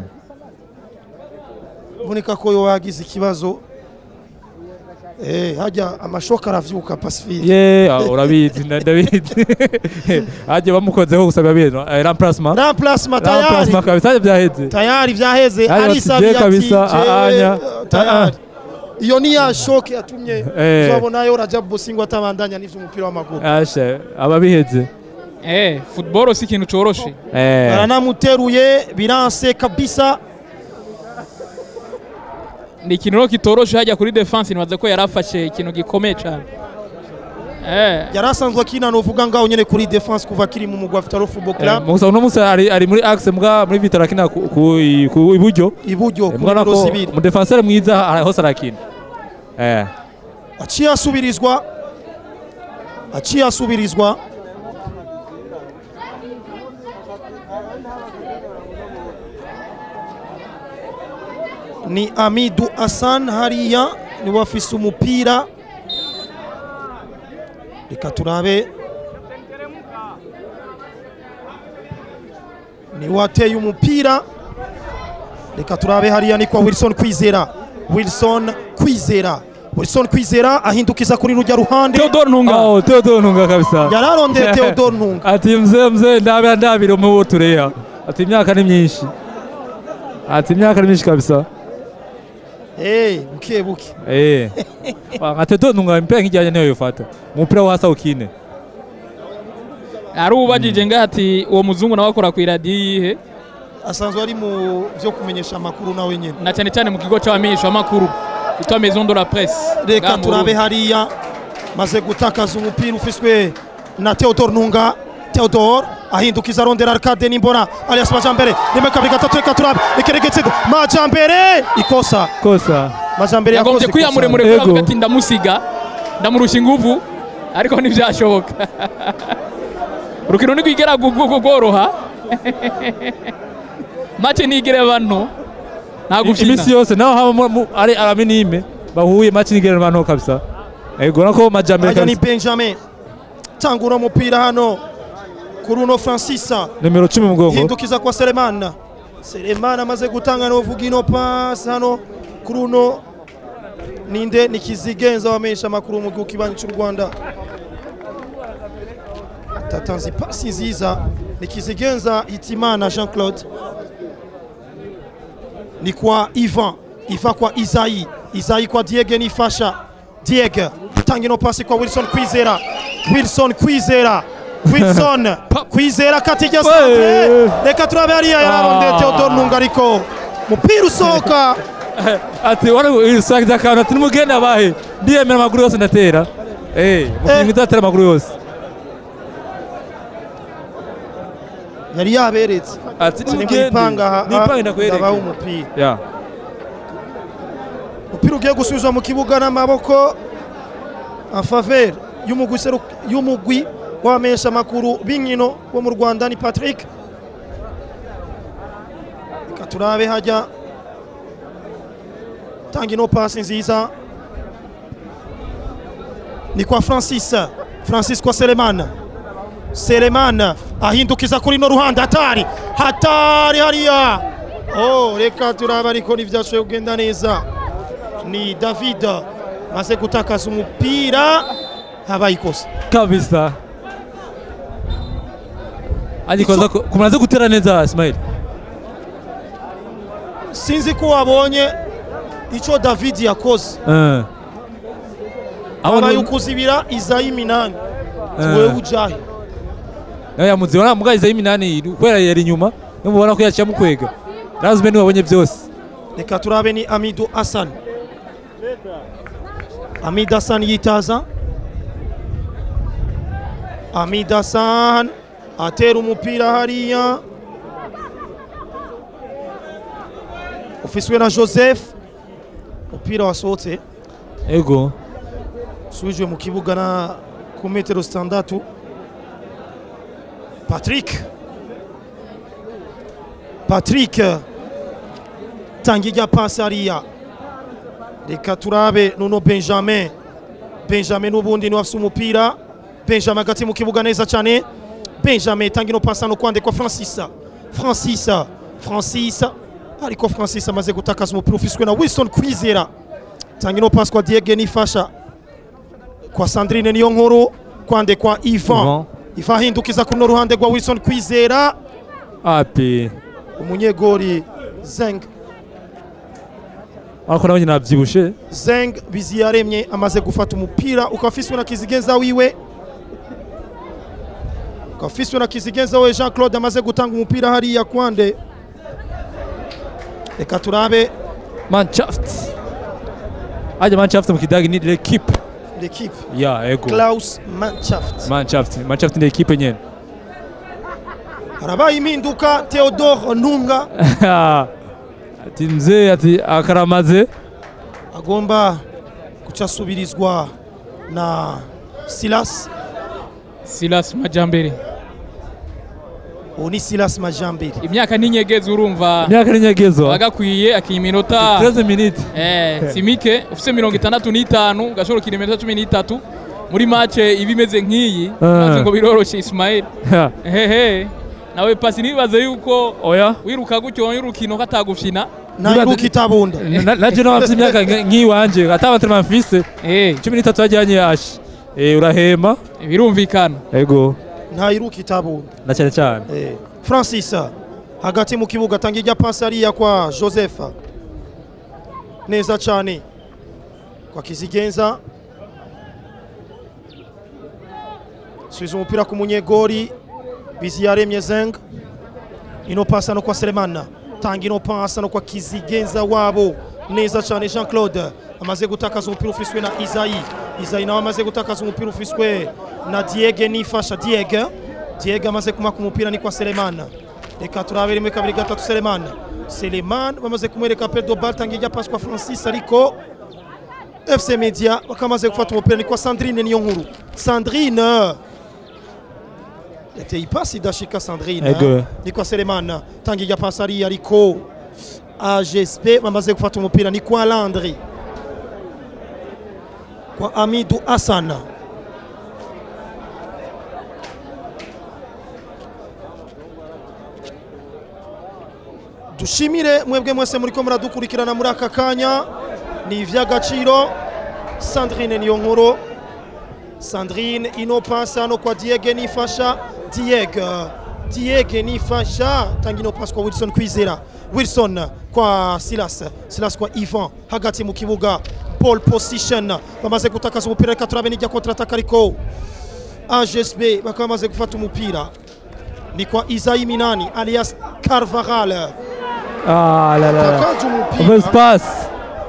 boneka ko yo yagize ikibazo eh, hajya amashoka aravyuka pacifique ye ah, urabizi na- ndabizi hagiye bamukozeho gusa biba eh, remplacement remplacement tayari remplacement kabisa byaheze tayari vyaheze Yaani arisabiye bati, je kabisa, je, aanya. tayari iyo ni ya shoke yatumye Eh. nzohabonayo rajab bosingwa atabandanya n'ivy'umupira w'amaguru ashe ababiheze eh football si ikintu coroshe eh baranamuteruye biranse kabisa ni ikintu rero kitoroshe hajya kuri defense nibaza ko yarafashe ikintu gikomeye cyane eh yari asanzwe akina novuga ngaho nyene kuri defense kuva kiri mu mugwa Vitalo Football Eh, Club musa uno munsi ari ari muri axe mbwa muri vitara akina ku ku ku iburyo iburyo ku mbona nimero ko zibiri umudefenseur mwiza ara- hose arakina eh aciye asubirizwa aciye asubirizwa ni Amidu Hassan hariya niwe afise umupira reka turabe niwe ateye umupira reka turabe hariya ni kwa Wilson Kwizera Wilson Kwizera Wilson Kwizera ahindukiza kuri rujya ruhande Theodore Ntunga oh Theodore Ntunga kabisa yararondeye Theodore Ntunga ati mzee mzee ndabira ndabira mu tureya ati imyaka ni myinshi ati imyaka ni myinshi kabisa eh buke buke eh nka Theodore Ntunga impira nk'ijyanye niyo yofata umupira wa hasa ukine ari ubajije ngaho ati uwo muzungu nawe akora ku iradiyo yihe asanzwe ari mu byo kumenyesha amakuru nawe nyine na cyane cyane mu kigo cy'abamenyeshamakuru cyitwa maison de la presse reka ngaha mu turabe Burundi. hariya maze gutakaza umupira ufiswe na Theodore Ntunga Theodore ahindukiza arondera Arcade Nimbona alias Majambere rimwe kabiri gatatu reka turabe ikiregetsedo Majambere ikosa kosa Majambere yagombye yakoze kwiha ikosa. muremure Ego. kuko avuga ati ndamusiga ndamurusha inguvu ariko ntibyashoboka urukino ntirwigera gu- gu- gu- rworoha make ntigire bano nta gufyina iminsi yose naho haba mu- mu- ari araminime bahuye match n'igererano kabisa ego nako majambere hajya ni kabisa benjamin tangura umupira hano kuri uno francis nimero 10 mu mugongo hindukiza kwa selemana selemana amaze gutanga novuga ino pasi hano kuri uno ninde ni kizigenza wamenyesha amakuru mu gihugu kibanyi cy'u rwanda atatanze ipasi nziza ni kizigenza hitimana jean claude ni kwa ivan ivan kwa isayi isayi kwa diege nifasha diege tanga ino pasi kwa wilson kwizera wilson kwizera wilson kwizera katirya santre reka turabe hariya yararondeye Ah. theodore ntunga ariko mupira usohoka ati wari usakiza akantu ati nimugende abahe ndiyemera amaguru yose ndatera eh mukinyi ndatera amaguru yose yari yaberetse ati Sini nimugende mwipanga aha nipange ndabaha ndakwereke umupira ya umupira ugiye gusubizwa mu kibuga n'amaboko en faveur y'umugwi seru- y'umugwi w'abamenyesha amakuru b'inkino wo mu rwanda ni patrick reka turabe hajya tanga ino pasi nziza ni kwa francis francis kwa selemana selemana ahindukiza kuri no ruhande hatari hatari hariya oh reka turabe ariko ntibyashoboye kugenda neza ni david maze gutakaza umupira habaye ikosa kabisa agikoza kumaze gutera neza Ismail sinzi ko wabonye icyo david yakoze eh habaye abona ukuzibira izayi minani Eh. wewe ujahe nawe yamuzi wana mugayiza y'iminani kubera yari inyuma nimubona ko yaciye mukwega razube niwe wabonye byose reka turabe ni amidu hassan amid hassan yitaza amid hassan atera umupira hariya ufiswe na joseph umupira wasohotse ego usubijwe mu kibuga na ku metero zitandatu patrick patrick tanga ijya pasi hariya reka turabe nuno benjamin benjamin n'ubundi niwe afise umupira benjamin hagati mu kibuga neza cyane benjamin tanga ino pasi hano kwandikwa francis francis francis ariko francis amaze gutakaza umupira ufiswe na wilson kwizera tanga ino pasi kwa diege nifasha kwa sandrine niyo nkuru kwandikwa ivan Ivan. ivan ahindukiza kuri no ruhande rwa wilson kwizera api umunyegori zeng ariko nawe nyine nabyibushe zeng biziyaremye amaze gufata umupira ukaba ufiswe na kizigenza wiwe ukaba ufiswe na kizigenza we jean claude amaze gutanga umupira hariya kwande reka turabe mannschaft ajya mannschaft mu kidagi ni l'equipe l'equipe ya ego klaus mannschaft mannschaft mannschaft ni equipe nyene harabaye impinduka theodore ntunga ati mzee ati akaramaze agomba guca asubirizwa na silas silas majambere ubu ni silas majambere imyaka n'inyegezi urumva imyaka n'inyegezo bagakwiye akinya iminota 13 minutes eh, simike ufite mirongo itandatu n'itanu gashobora gukina iminota cumi n'itatu muri mace iba imeze nk'iyi maze ngo biroroshye ismail hehe nawe pasi ntibibaze yuko oya wiruka gutyo urukino katagufyina ntayiruka itabunda Na- naje nawe afite imyaka nk- nk'iwanje atabatema mfise Eh, cumi n'itatu yajyanye ashi Eh, urahema birumvikana ego ntayiruka itabunda na cyane cyane Eh, francis hagati mu kibuga atanga ijya pasi hariya kwa joseph neza cyane kwa kizigenza subiza umupira ku munyegori biziyaremye zeng ino pasi hano kwa selemana tanga ino pasi hano kwa kizigenza wabo neza cyane jean claude amaze gutakaza umupira ufiswe na isayi isayi nawe amaze gutakaza umupira ufiswe na diege nifasha diege diege amaze kumaka umupira ni kwa selemana reka turabe rimwe kabiri gatatu selemana selemana bamaze kumwereka pedro bal tanga ijya pasi kwa francis ariko fc media bakamaze gufata umupira ni kwa sandrine niyo nkuru sandrine yateye ipasi idashika sandrine Ego. ni kwa selemana tanga ijya pasi hariya ariko agsp bamaze gufata umupira ni kwa landry kwa amidu asana dushimire mwebwe mwese muriko muradukurikirana muri aka kanya ni ivy'agaciro sandrine niyo nkuru sandrine ino pasi hano kwa diege nifasha diege diege nifasha tanga ino pasi kwa wilson kwizera wilson kwa silas silas kwa ivan hagati mu kibuga ball position bamaze gutakaza umupira reka turabe n'ijya kontrataka ariko agsb bakaba bamaze gufata umupira ni kwa isayi minani alias carvaral Ah là là. takaje Mauvaise umupira passe.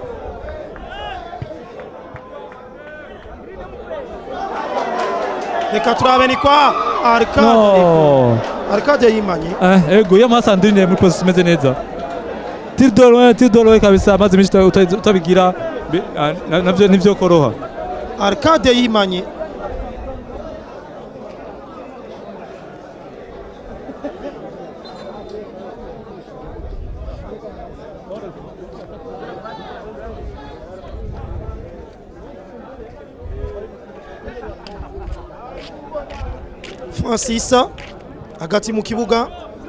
reka turabe ni kwa arcade No. arcade yimanye Eh, ego yama Sandrine muri position imeze neza. Tir de loin, tir de loin kabisa maze mishi utabigira bi- ah, na- navyo nivyo koroha. arcade yimanye francis hagati mu kibuga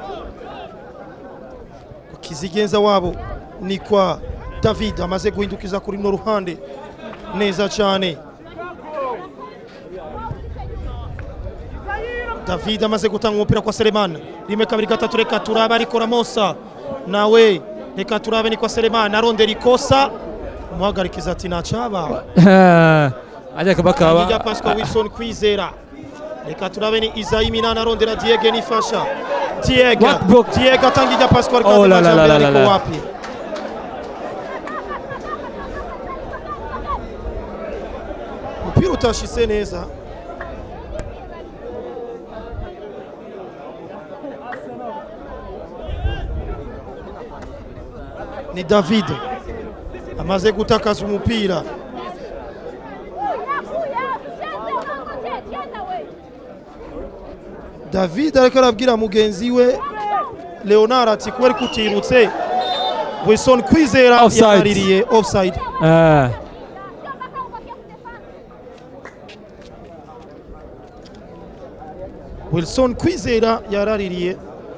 kizigenza wabo ni kwa david amaze guhindukiza kuri no ruhande neza cyane david amaze gutanga umupira kwa selemani rimwe kabiri gatatu reka turabe ariko ramosa nawe reka turabe ni kwa selemani arondera ikosa umuhagarikiza ati ntacabaye Aje kabakaba. Kijya Pascal Wilson kwizera reka turabe ni Isayi Minani arondera Diego nifasha Diego What book? Diego atangija Pascal Oh, kandi la, la, majambo la, la, ariko la. wapi umupira utashise neza ni David amaze gutakaza umupira david ariko arabwira mugenzi we leonard ati kubera ko utirutse wilson kwizera Offside. yaraririye offside Eh. wilson kwizera yaraririye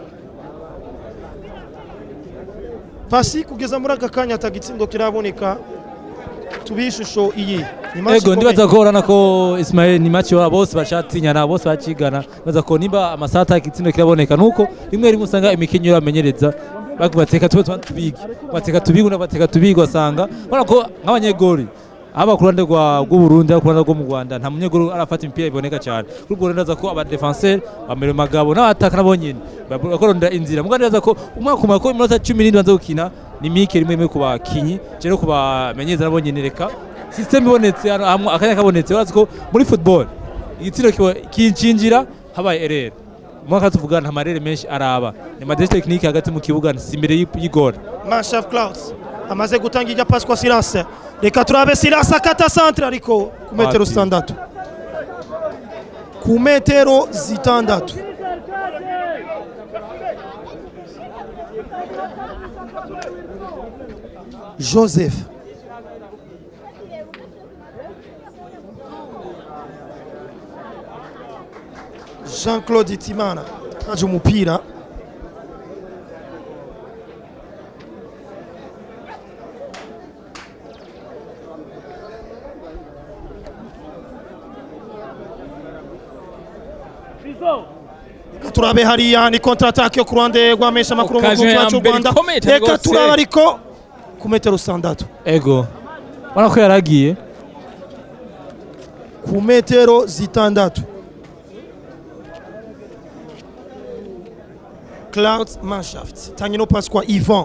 pasi kugeza muri aka kanya atagitsindo kiraboneka tubihe ishusho iyi ni match Ego ikomeye. ndibaza ko urana ko Ismail ni match wa bose bacatinyana bose bacigana baza ko nimba amasata ikitsindo kiraboneka nuko rimwe rimwe usanga imikinyo yamenyereza bakubateka tube twa tubigi bateka tubigi na bateka tubigi wasanga bana ko nk'abanyegori aba ku ruhande rwa rw'u Burundi aba ku ruhande rwo mu Rwanda nta munyegori arafata imipira iboneka cyane kuri ubwo ndaza ko aba defenseur bamere magabo n'abataka nabo nyine bakorondera inzira mugandi ndaza ko umwaka umwe ko iminota 17 banza gukina ni mike rimwe rimwe ku bakinyi cero ku bamenyereza nabo nyine reka system ibonetse hano hamwe akanya kabonetse urazi ko muri football igitsina kincinjira habaye erreur mwaka tuvuga nta marere menshi araba ni madresse technique hagati mu kibuga si imbere y'igora Manshaf Clouds amaze gutanga ijya pasi kwa Silas reka turabe Silas akata centre ariko ku metero Wapi? zitandatu ku metero zitandatu Joseph Jean-Claude Itimana aje umupira turabe hariya ni kontra atake yo ku ruhande rw'amesha makuru mu Occasion gihugu ya cyacu mbere Rwanda ikomeye cyane reka rwose. turabe ariko ku metero zitandatu ego ubona ko yaragiye ku metero zitandatu Clouds Manshaft tanga ino pasi kwa Ivan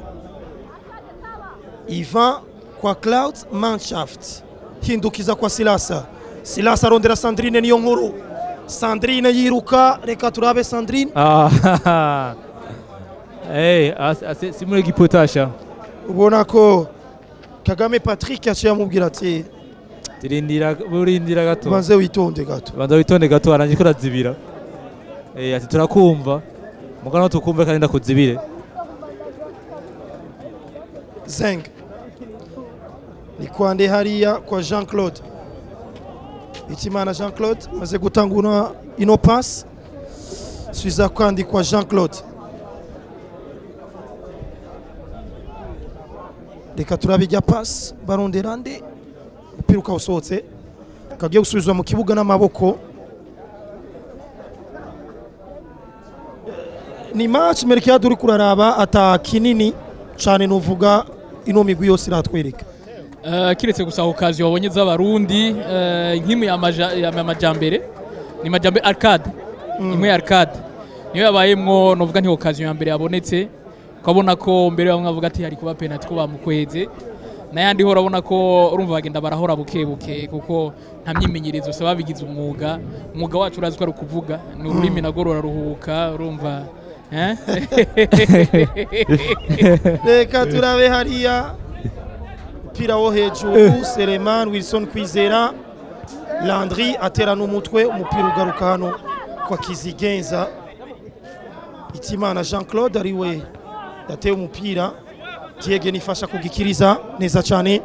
Ivan kwa Clouds Manshaft hindukiza kwa Silasa Silasa arondera Sandrine niyo nkuru Sandrine yiruka reka turabe Sandrine Ah, hey, as- as- si muri gipotasha ubona ko Kagame Patrick yaciye amubwira ati tirindira burindira gato banze witonde gato banza witonde gato arangije ko urazibira eh ati turakumva mugana tukumve kandi ndakuzibire zeng ni kwande hariya kwa jean claude itimana jean claude maze gutangura ino pasi suiza kandi kwa jean claude reka turabe ijya pasi barondera nde umupira ukawusohotse kagiye gusubizwa mu kibuga n'amaboko ni match Merkiade uri kuraraba ata kinini cyane nuvuga ino migwi yose iratwereka Eh, kiretse gusa okazi wabonye z'abarundi eh, nk'imwe ya maja- ya majambere ni majambere arcade imwe ya arcade niyo yabayemwo novuga nti okazi ya mbere yabonetse ukabona ko mbere bamwe bavuga ati hari kuba penalty ko bamukweze n'ayandi ho urabona ko urumva bagenda barahora buke buke kuko nta myimenyerezo usaba babigize umwuga umwuga wacu urazi ko ari ukuvuga ni ururimi nagwo ruraruhuka urumva eh? reka turabe hariya umupira wo hejuru Sereman Wilson Kwizera Landry atera n'umutwe umupira ugaruka hano kwa Kizigenza Itimana Jean Claude ari we yateye umupira Diege nifasha kugikiriza neza cyane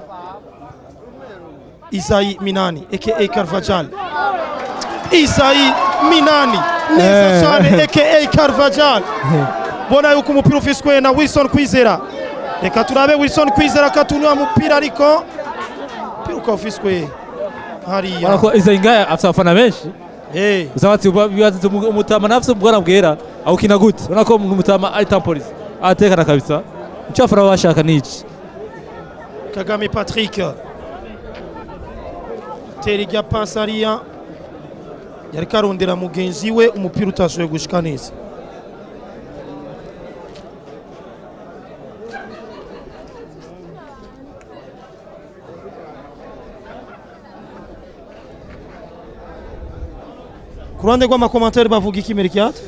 Isayi Minani aka Carvajal Isayi Minani neza cyane aka Carvajal bona yuko umupira ufiswe na Wilson Kwizera reka turabe Wilson Kwizera katunywa mupira ariko umupira ukaba ufiswe hariya Urabona ko izo ngaya afite abafana benshi Eh, gusa bati bibaza umutama nafite ubwana bwera awukina gute urabona ko umutama ari tampolisi atekana kabisa icyo abafana baba bashaka ni iki Kagame Patrick tera ijya pasi hariya yari karondera mugenzi we umupira utashoboye gushika neza ku ruhande rw'amakomantere bavuga iki Merkiade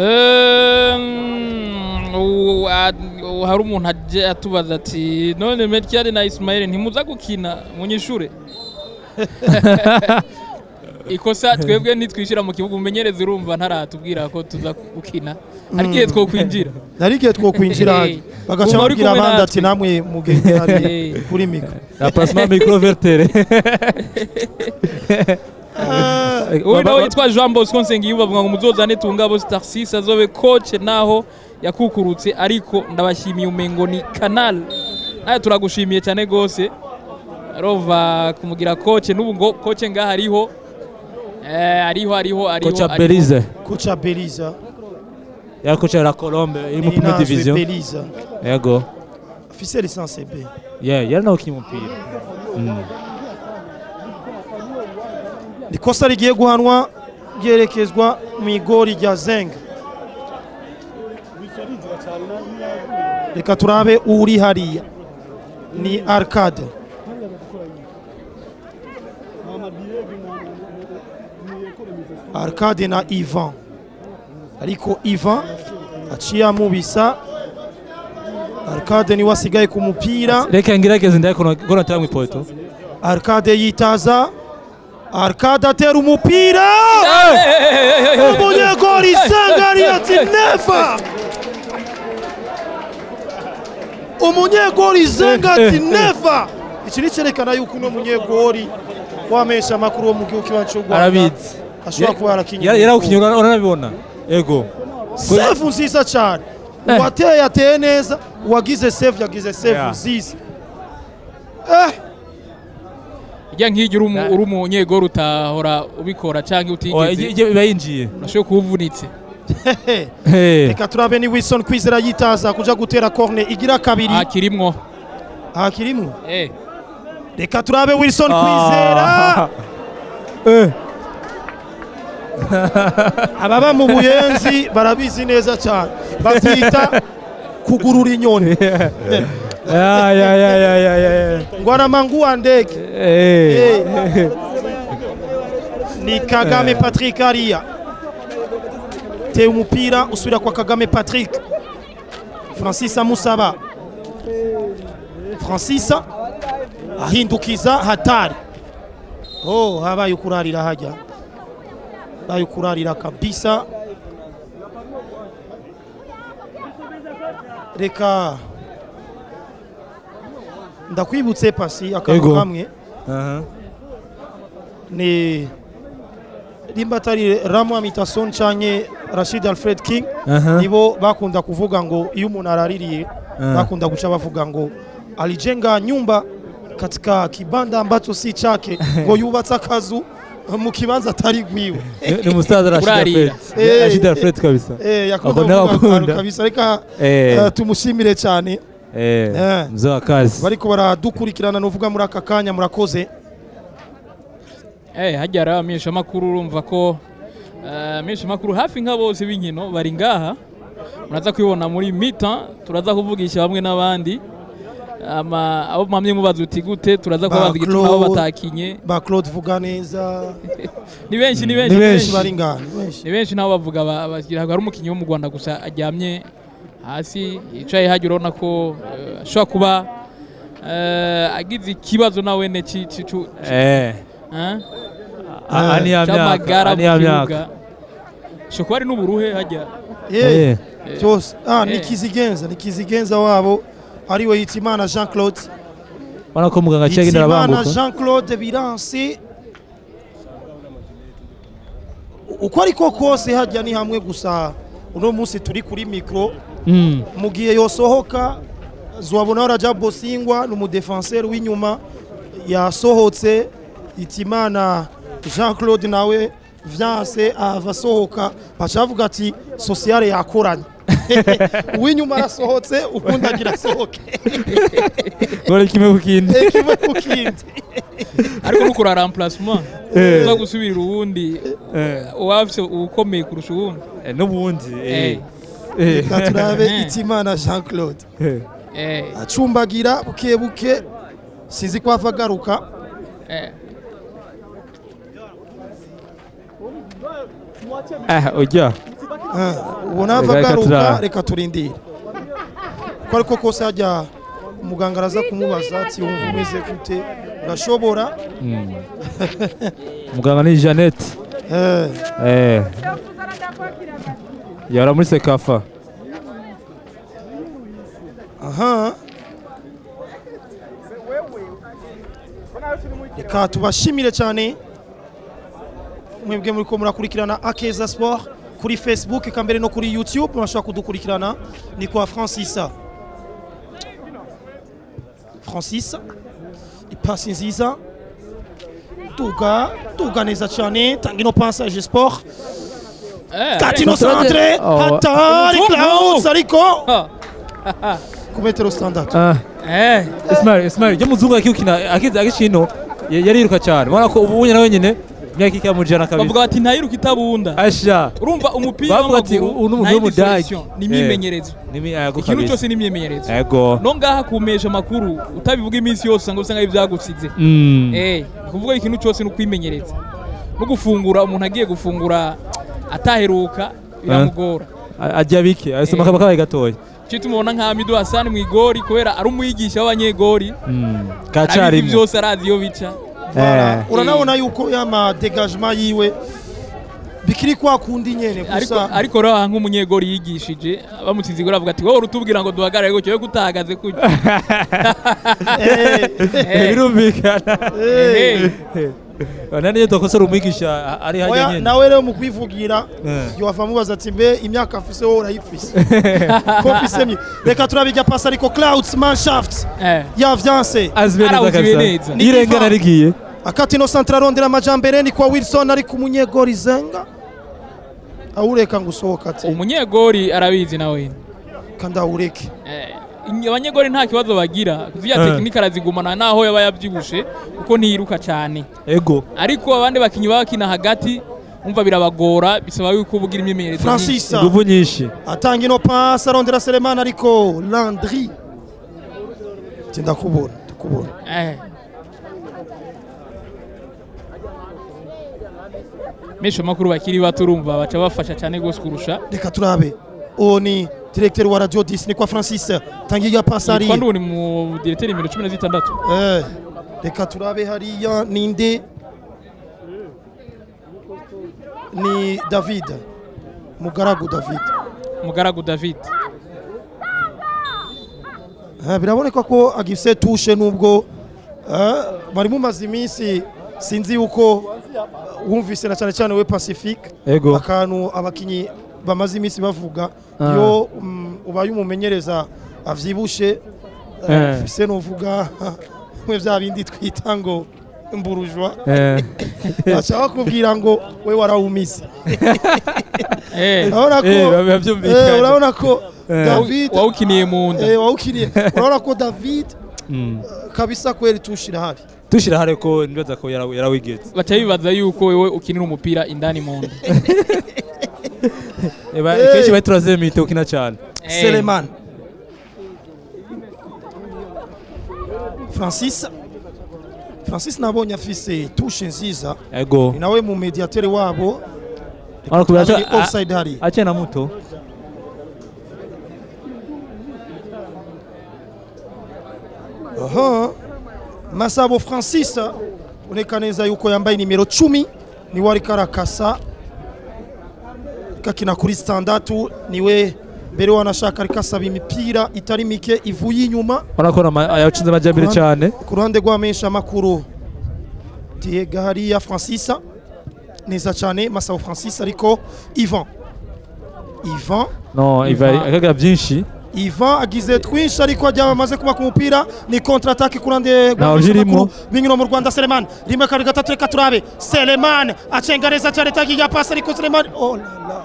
Ehm, u- a- u- hari umuntu aje atubaza ati none Melchior na Ismail ntimuza gukina munyishure ikosa twebwe nitwishyira mu kibuga umumenyereza urumva ntaratubwira ko tuza gukina hari igihe twokwinjira nari igihe twokwinjira Eh, bagaca uba uri babwira kumwe abandi natwe. ati namwe mugende hariya Eh. kuri mikoro la plasma microvertere uyu nawe yitwa Jean Bosco Nsengiyumva avuga ngo muzozane tungabo Starsis azobe coach naho yakukurutse ariko ndabashimiye umengo ni canal nawe turagushimiye cyane gose rova kumugira coach n'ubu ngo coach ngaha ariho eh ariho ariho ariho kocha ariho. berize kuca beliza yari kocha la colombe iri mu premier Ninazwe division beliza yego afise lisansi B yeah yari nawe ukina umupira Mm. ikosa rigiye guhanwa ryerekezwa mu igori rya zeng reka turabe uri hariya ni arcade arcade na ivan ariko ivan aciye amubisa arcade niwe asigaye ku mupira reka ngerageze ndaye ko natera mu ipoto arcade yitaza arcade atera umupira umunyegori isangari ati nefa umunyegori izenga ati nefa iki ni cyerekana yuko uno munyegori wamesha amakuru wo mu gihugu kibanza cy'u Rwanda arabizi ashobora kuba yarakinye yari yarawukinye uranabibona yego sefu nziza cyane Eh. uwateye yateye neza uwagize sefu yagize sefu Yeah. nziza eh ijya nk'ijya uri umu- uri umunyegoro utahora ubikora cyangwa Oya, utigeze ijye- iba yinjiye urashobora kuba uvunitse Hey. reka turabe ni wilson kwizera yitaza kuja gutera corne igira kabiri aha kirimwo aha kirimo eh reka turabe wilson kwizera Ah. Eh. ababa mu buyenzi barabizi neza cyane babyita kugurura inyoni Ya, ya, ya, ya, ya, ya, ya. ngo aramanguwa ndege Eh. ni kagame patrick hariya teye umupira usubira kwa kagame patrick francis amusaba francis ahindukiza hatari oh habaye ukurarira hajya habaye ukurarira kabisa reka ndakwibutse pasi akantu Ego. kamwe aha ni rimba atari ramu amitason canke rashid alfred king aha nibo bakunda kuvuga ngo iyo umuntu araririye Ah. bakunda guca bavuga ngo alijenga nyumba katika kibanda ambacho si chake ngo yubatse akazu mu kibanza atari gwiwe Ni- ni umusaza Rashid Urarira. Alfred Eh, Rashid Alfred kabisa Eh, yakunda Ako nawe kuvuga akantu akunda. kabisa reka Eh. eh, tumushimire cyane eh Eh. mzee wa kazi bariko baradukurikirana nuvuga muri aka kanya murakoze Eh, hajya rero abamenyeshamakuru urumva ko eh, abamenyeshamakuru hafi nka bose b'inkino bari ngaha muraza kubibona muri mita turaza kuvugisha bamwe n'abandi ama abo mwamye mubaza uti gute turaza Ba kubabaza igituma abo Claude. batakinye ba claude vuga neza ni benshi ni benshi Ni ni benshi. benshi bari ngaha ni benshi ni benshi nabo bavuga ba- bagira hari umukinnyi wo mu Rwanda gusa aryamye hasi yicaye hajya urabona ko eh, ashobora kuba eh, agize ikibazo nawe ne ci ci cu- ci- eh eh? A- ani ya myaka cy'amagara ani mu ya kibuga myaka shobora kuba ari n'uburuhe hajya Eh, eh byose ah ni Eh. kizigenza ni kizigenza wabo ariwe hitimana jean claude ubona ko muganga aciye agenda hitimana arabanguka jean claude biranse uko ariko kose hajya ni hamwe gusa uno munsi turi kuri mikoro Mm. mu gihe yosohoka zuwabona raja bosingwa ni umudefenseri w'inyuma yasohotse hitimana jean claude nawe vyanse ava asohoka baca bavuga ati sosiyale yakoranye uw'inyuma arasohotse ubundi agira asohoke Gole kimwe ku kindi kimwe ku kindi ariko nukora remplacement Eh. uza gusubirira uwundi Eh. uwafise ukomeye kurusha uwundi Eh, n'ubundi eh Eh. eh reka turabe hitimana jean claude eh. eh acumbagira buke buke sinzi ko ava agaruka eh ah ujya Ah, ubona ava Reka agaruka turaba. reka turindire ko ariko kose hajya umuganga araza kumubaza ati wumva umeze gute urashobora muganga ni Jeannette Eh, eh yara muri sekafa aha reka tubashimire cyane mwebwe muri ko murakurikirana akeza sport kuri facebook eka mbere no kuri youtube murashobora kudukurikirana ni kwa francisa francis ipasi nziza tuga tuga neza cyane tanga ino passage sport eh katino Controle de- centre Oh. hatari Mvuvu. clouds ariko Ah, ku metero standard ah eh Ismail Ismail je muzungu akikina akiza akishino yariruka cyane ubona ko ubu nyine wenyine imyaka ikamujana bavuga kabisa bati ntayiruka itabunda asha urumva umupira Bavuga ati, w'amaguru uyu ni umuntu nta yindi w'umudage. solution, ni imyimenyerezo nimi ayago ikintu kabisa cyose ni imyimenyerezo ego no ngaha kumesha amakuru utabivuga iminsi yose usanga usanga ibyagusize mm eh ni kuvuga ikintu cyose ni ukwimenyereza no gufungura umuntu agiye gufungura ataheruka biramugora ajya bike asoma Eh. kaba kabaye gatoya cyo tumubona nka Hamidu Hassan mu igori kubera ari umwigisha w'abanyegori mm arabizi kacarimo byose arazi iyo bica eh uranabona yuko yama degagement yiwe bikiri kwa kundi nyene ariko gusa ariko rero aha nk'umunyegori yigishije bamutsinze igori avuga ati wowe urutubwira ngo duhagarare gutyo we gutahagaze kujya Eh, Eh, birumvikana eh, nani niyo dukosora umwigisha ari hajya oya nyine nawe rero mu kwivugira Eh. yohava mubaza ati mbe imyaka afise wowe urayifise ko mfise mye reka turabijya pasi ariko clouds manshaft eh. yavyanse azwi neza Arawuziwe kabisa neza. Ni irengana diva. rigiye akati no centre arondera amajambere ni kwa wilson ari ku munyegori zenga awureka ngo usohoka ati umunyegori arabizi nawe kandi awureke Eh, abanyegori nta kibazo bagira ziriya Eh. tekinike arazigumana naho yaba yabyibushe kuko ntiyiruka cyane ego ariko abandi bakinnyi baba bakina hagati umva birabagora bisaba yuko ubugira imyimenyerezo myinshi. francis ingufu nyinshi atanga ino pasi arondera selemani ariko landry ati ndakubona ndakubona Eh. menshi amakuru bakiri bato urumva baca bafasha cyane rwose kurusha reka turabe uwo ni directeur wa radio 10 ni kwa francis tangiga pasi yitwa hariya nduni mu direteri nimero cumi na zitandatu Eh, reka turabe hariya ninde ni david mugaragu david mugaragu david Eh, biraboneka ko agifise tushe nubwo eh, bari mumaze iminsi sinzi yuko wumvise na cyane cyane we Pacifique ego akantu abakinyi bamaze iminsi bavuga Ah. iyo mm, ubaye umumenyereza avyibushe Eh. eh, fise novuga mwe vya bindi twita ngo mburujwa Eh, bashaka kubwira ngo we warawumise Eh, urabona ko eh, biba eh, byumvikana urabona ko Eh. David wawukiniye mu nda eh, wawukiniye urabona ko David Mm. kabisa kweli tushira hari dushira hare ko nibaza ko yara- yarawigeze baca bibaza yuko wewe ukinira umupira indani mu nda Eba, Eh. kenshi bari turazemite ukina cyane Eh, Seleman Francis Francis nabonye afise tushe nziza ego ni nawe mu mediatere wabo Urabona ko biraca- Ari offside hari akena muto aha Masabo Francis uneka neza yuko yambaye nimero cumi niwe ariko arakasa kakina kuri standatu niwe mbere wanashaka ariko asaba imipira itari mike ivuye inyuma urabona ko nama- yacinze amajyambere Kuruhande- cyane ku ruhande rw'amenshi makuru Diego hariya Francis neza cyane Masabo Francis ariko Ivan Ivan no iva Iva- akagira byinshi Ivan agize twinshi ariko ajya amaze kuba ku mupira ni contre attaque ku ruhande Ntaho rw'amenshi zirimo. makuru b'inkino mu Rwanda Seleman rimwe kabiri gatatu reka turabe Seleman acenga neza cyane tagiye pasi ariko Seleman oh la la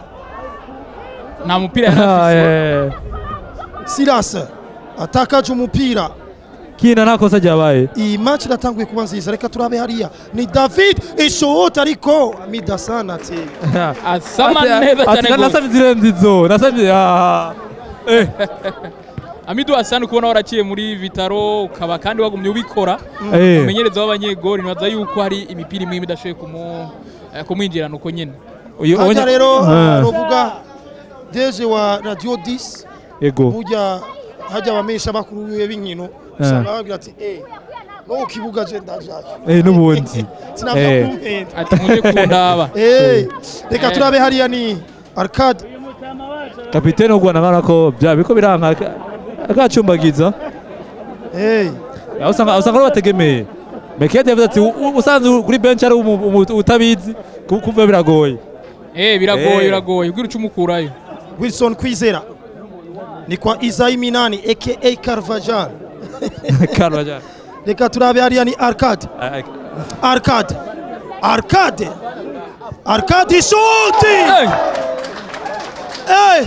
nta mupira yari Ah, afise eh. Silas atakaje umupira kina nta kosa ryabaye iyi match iratanguye kuba nziza reka turabe hariya ni David ishota ariko amida sana ati asama Ati- neza ati, cyane gose nasabye zirenze izo nasabye ah. Eh, amidu hasani kubona waraciye muri vitaro ukaba kandi wagumye ubikora eh. umumenyereza w'abanyegori nibaza yuko hari imipira imwe imwe idashoboye kumu- eh, kumwinjirana uko nyine Uyu- hajya ubonye- rero Ah, novuga deje wa radio 10 ego burya hajya abamenyesha bakuru biwe b'inkino usanga babwira ati eh no ku kibuga je ndajaje Eh, n'ubundi sinapfa Eh. kumpenda ati muje kundaba eh reka turabe hariya ni arcade kapitene w'u rwanda nkana ko bya biko biranka aka- akacumbagiza eh aho usanga aho usanga ari bategemeye mekete yavuze ati "U- u- usanze uri kuri bench ari umu- umu- utabizi ku- kumva biragoye eh biragoye Eh. biragoye ubwira uca umukurayo Wilson Kwizera ni kwa Isayi Minani aka Carvajal Karwajana. reka turabe hariya ni arcade Ay- ay- arcade arcade arcade ishoti Eh, Eh!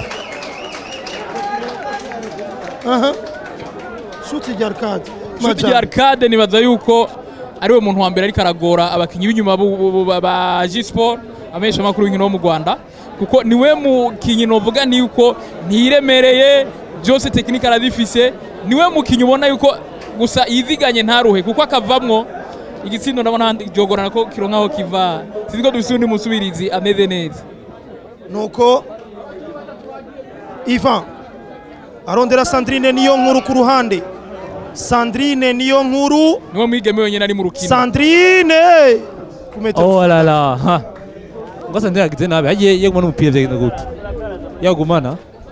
Aha. Shuti rya arcade. shuti rya arcade nibaza yuko ari we muntu wa mbere ariko aragora abakinnyi b'inyuma bu- bu- bu- ba G-Sport amenyesha amakuru y'inkino wo mu Rwanda kuko niwe mukinnyi novuga ni yuko ntiremereye byose tekinike aradifise niwe mukinnyi ubona yuko gusa yiziganye ntaruhe kuko akavamwo igitsindo ndabona jogorana ko kironka aho kiva sinzi ko dufise undi musubirizi ameze neza nuko Ivan arondera Sandrine niyo nkuru ku ruhande Sandrine niyo nkuru niwe mwigeme wenyine ari mu rukino Sandrine ku metero oh la la ha ngo sandira yagize nabi agiye yeguma n'umupira byagenda gute yagumana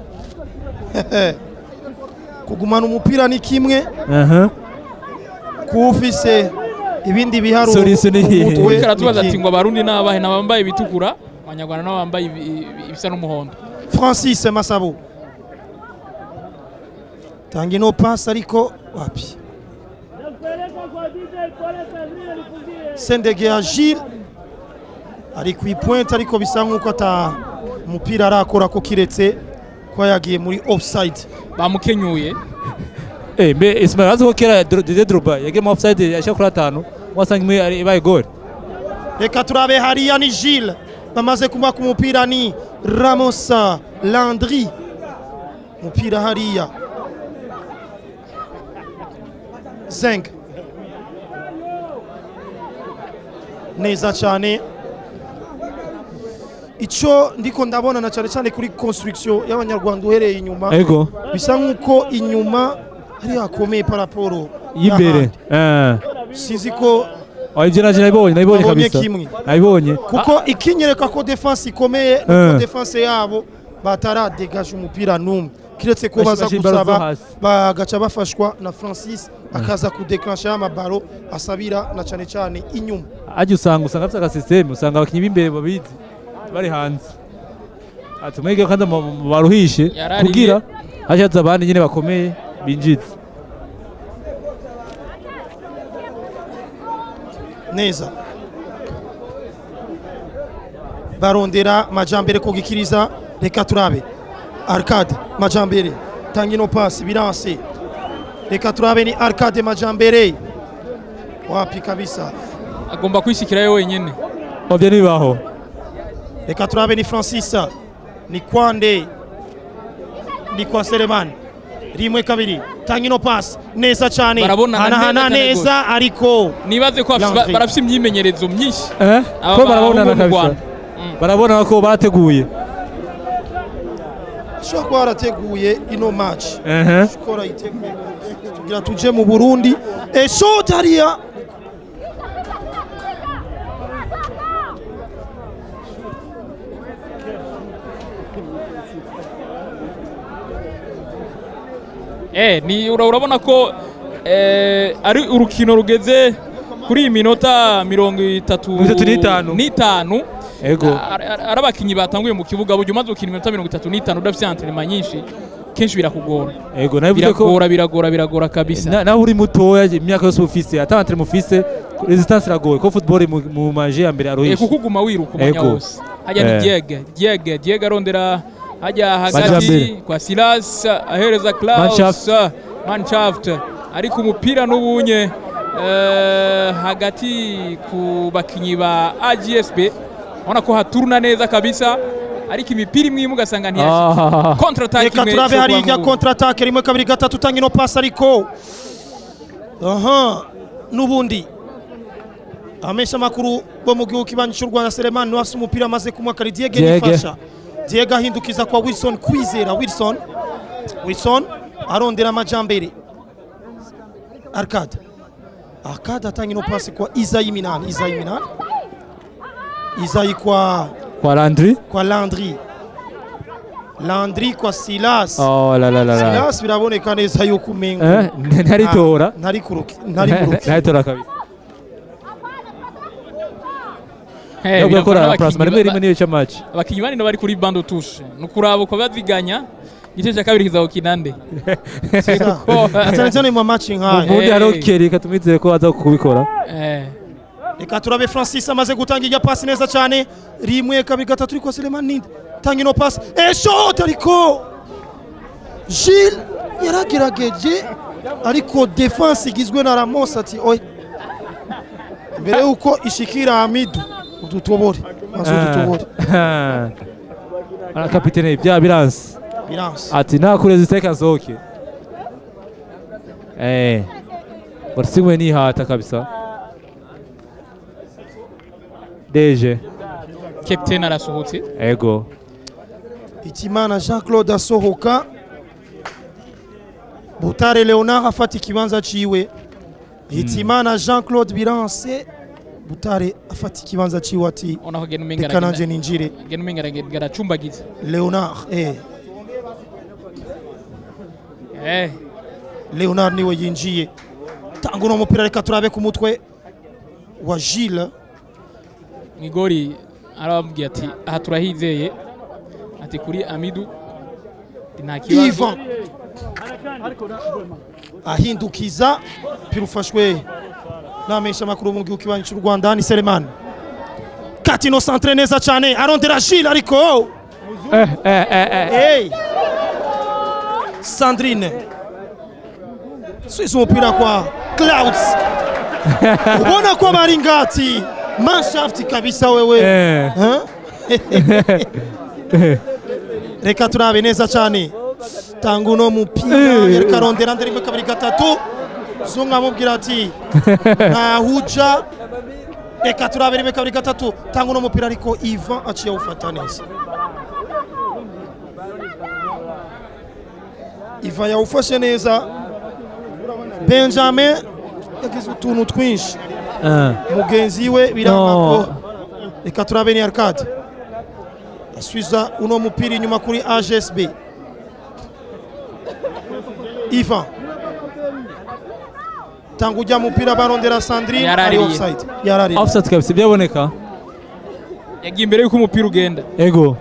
kugumana umupira ni kimwe aha kufise ibindi biharuro Solution ni ku iyihe? mutwe Uriko aratubaza ni ati kimwe. ngo abarundi ni abahe ni abambaye ibitukura abanyarwanda nabo bambaye ibi- ibi- ibisa n'umuhondo Francis Masabo tanga ino pasi ariko wapi Sendege ya Gilles ari ku ipointe ariko bisa nk'uko ata umupira arakora ko kiretse ko yagiye muri offside bamukenyuye eh mbe Ismail azi ko kera Dro- Didier Drogba yagiye mu offside yashaka kuri atanu wasanga imwe ari ibaye goal reka turabe hariya ni Gilles bamaze kumuha ku mupira ni Ramosa Landry umupira hariya Zeng neza cyane icyo ndiko ndabona na cyane cyane kuri construction y'abanyarwanda uhereye inyuma ego bisa nk'uko inyuma ari hakomeye paraporo y'imbere eh sinzi ko oh ibyo naje nabibonye nabibonye Wabonye kabisa kimwe. nabibonye kuko ikinyereka ko defense ikomeye nuko Eh. defense yabo bataradegaje umupira n'umwe kiretse ko Bashi- baza bashi imbaraga zo gusaba hasi. bagaca bafashwa na francis akaza kudeclansha y'amabaro asabira na cyane cyane inyuma ajya usanga usanga afite agasisiteme usanga abakinnyi b'imbere babizi bari hanze ati mwege kandi mu- mu- baruhishe Yarariye. kugira hashatse abandi nyine bakomeye binjiza neza barondera majambere kugikiriza reka turabe arcade majambere tanga ino pasi biranse reka turabe ni arcade majambere wapi kabisa agomba kwishyikirayo wenyine obyo ntibibaho reka turabe ni francis ni kwande ni kwa selemani rimwe kabiri tanga ino pasi neza cyane Barabonana hanahana neza cyane neza ariko nibaze ko bafise- Landry. barafise imyimenyerezo myinshi eh Aba ko bahungu barabonana mu kabisa Rwanda. Mm. barabona ko bateguye ushobora kuba warateguye ino match ehe skora yiteguye tugira tuje mu burundi eshoti hariya Eh, ni ura- urabona ko eh, ari urukino rugeze kuri iyi minota mirongo itatu Mirongo itatu n'itanu. n'itanu ego Ar- ar- ari abakinnyi batanguye mu kibuga burya umaze gukina iminota mirongo itatu n'itanu udafite antrenema nyinshi kenshi birakugora ego nabivuze ko biragora biragora biragora kabisa na- nawe uri mutoya imyaka yose ufise atantre mufise resistance iragoye ko football mu- mu maje ya mbere Eh, aruhishe kuko uguma wiruka umwanya Ego. wose hajya ni Eh. diege diege diege arondera hajya Majambere. hagati kwa silas ahereza klaus Manshaft. manshaft ariko umupira n'ubunye eh, hagati ku bakinyi ba agsb ubona ko haturuna neza kabisa ariko imipira imwe imwe ugasanga ntiyashitse Ah. kontra attack reka imwe turabe ishobora hariya kuba mu- kontra atake rimwe kabiri gatatu tanga ino pasi ariko aha n'ubundi abamesha amakuru bo mu gihugu kibanyi cy'u rwanda selemani niwe afite umupira amaze kumwaka ari diege Diege. nifasha diege ahindukiza kwa wilson kwizera wilson wilson arondera amajambere arcade arcade atanga ino pasi kwa izayi minani izayi minani izayi kwa kwa Landry kwa landry landry kwa silas oh la la la la silas biraboneka neza yuko umengo eh ntaritora Ah, ntari kuruki ntari kuruki ntaritora kabisa Eh, yo biragora gukora n'abakinyi plasma rimwe ba- rimwe niyo match abakinyi bane bari kuri bando tushe ni ukuraba uko baziganya igice cya kabiri kizawukina nde Ko- cyane cyane mu maci nk'aya ubundi Eh. hariho Kerry katumwizeye ko aza kubikora Eh, reka turabe francis amaze gutanga ijya pasi neza cyane rimwe kabiri gatatu ariko selemani ninde tanga ino pasi eshoti ariko jile yaragerageje ariko defense igizwe na ramos ati oye mbere yuko ishikira hamidu udutobore maze udutobore Ah, kapitene bya biranse biranse ati nakure ziteka nsohoke eh barasimwe nihata kabisa deje captain arasohotse ego Hitimana Jean Claude asohoka Butare Leonard afata ikibanza ciwe Hitimana Jean Claude Biranse Butare afata ikibanza ciwe ati ubona ko gena umenga reka nanje aragenda- ninjire gena umenga aragenda aracumbagiza Leonard eh Eh, Leonard niwe yinjiye tanga uno mupira reka turabe ku mutwe wa Gilles Migori arababwiye ati aha turahizeye ati kuri Amidu nta kibazo Ivan ahindukiza mpira ufashwe n'amesha makuru mu gihugu kibanyi cy'u Rwanda ni Selemani Katino centre neza cyane arondera Gilles ariko eh eh eh eh hey Sandrine Suiza umupira kwa Clouds ubona ko bari ngati manshaft kabisa wewe eh Huh? reka turabe neza cyane tanga uno mupira yereka arondera ndera rimwe kabiri gatatu zunga amubwira ati ntahuja reka turabe rimwe kabiri gatatu tanga uno mupira ariko ivan aciye awufata neza ivan yawufashe neza benjamin yagize utuntu twinshi eh mugenzi we biranga No. ko reka turabe ni arcade asubiza uno mupira inyuma kuri agsb Ivan tanga ujya mupira barondera Sandrine ari Yaraririye. offside yaraririye offside kabisa byaboneka yagiye imbere yuko umupira ugenda ego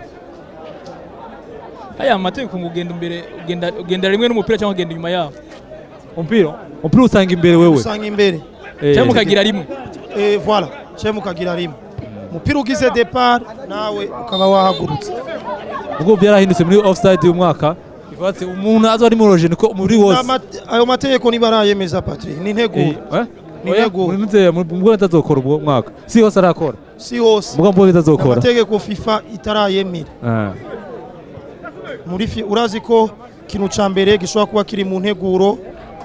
aya amategeko ngo ugenda imbere ugenda ugenda rimwe n'umupira cyangwa ugenda inyuma yawo umupira umupira usanga imbere wewe usanga imbere Eh, cyangwa mukagira rimwe eh voilà cyo mukagira rimwe umupira ugize depart nawe ukaba wahagurutse ubwo byarahindutse muri offside uyu mwaka bivuga ati umuntu aza ari mu roje niko umubiri wose Ama- ayo mategeko nibarayemeza Patrick ni Eh, integuro eh? Ni Oya, ntego. muri muzeye mubwo atazokora ubwo mwaka si hose arakora si hose mubwo mbwo atazokora amategeko FIFA itarayemera Eh. muri fi urazi ko ikintu ca mbere gishobora kuba kiri mu nteguro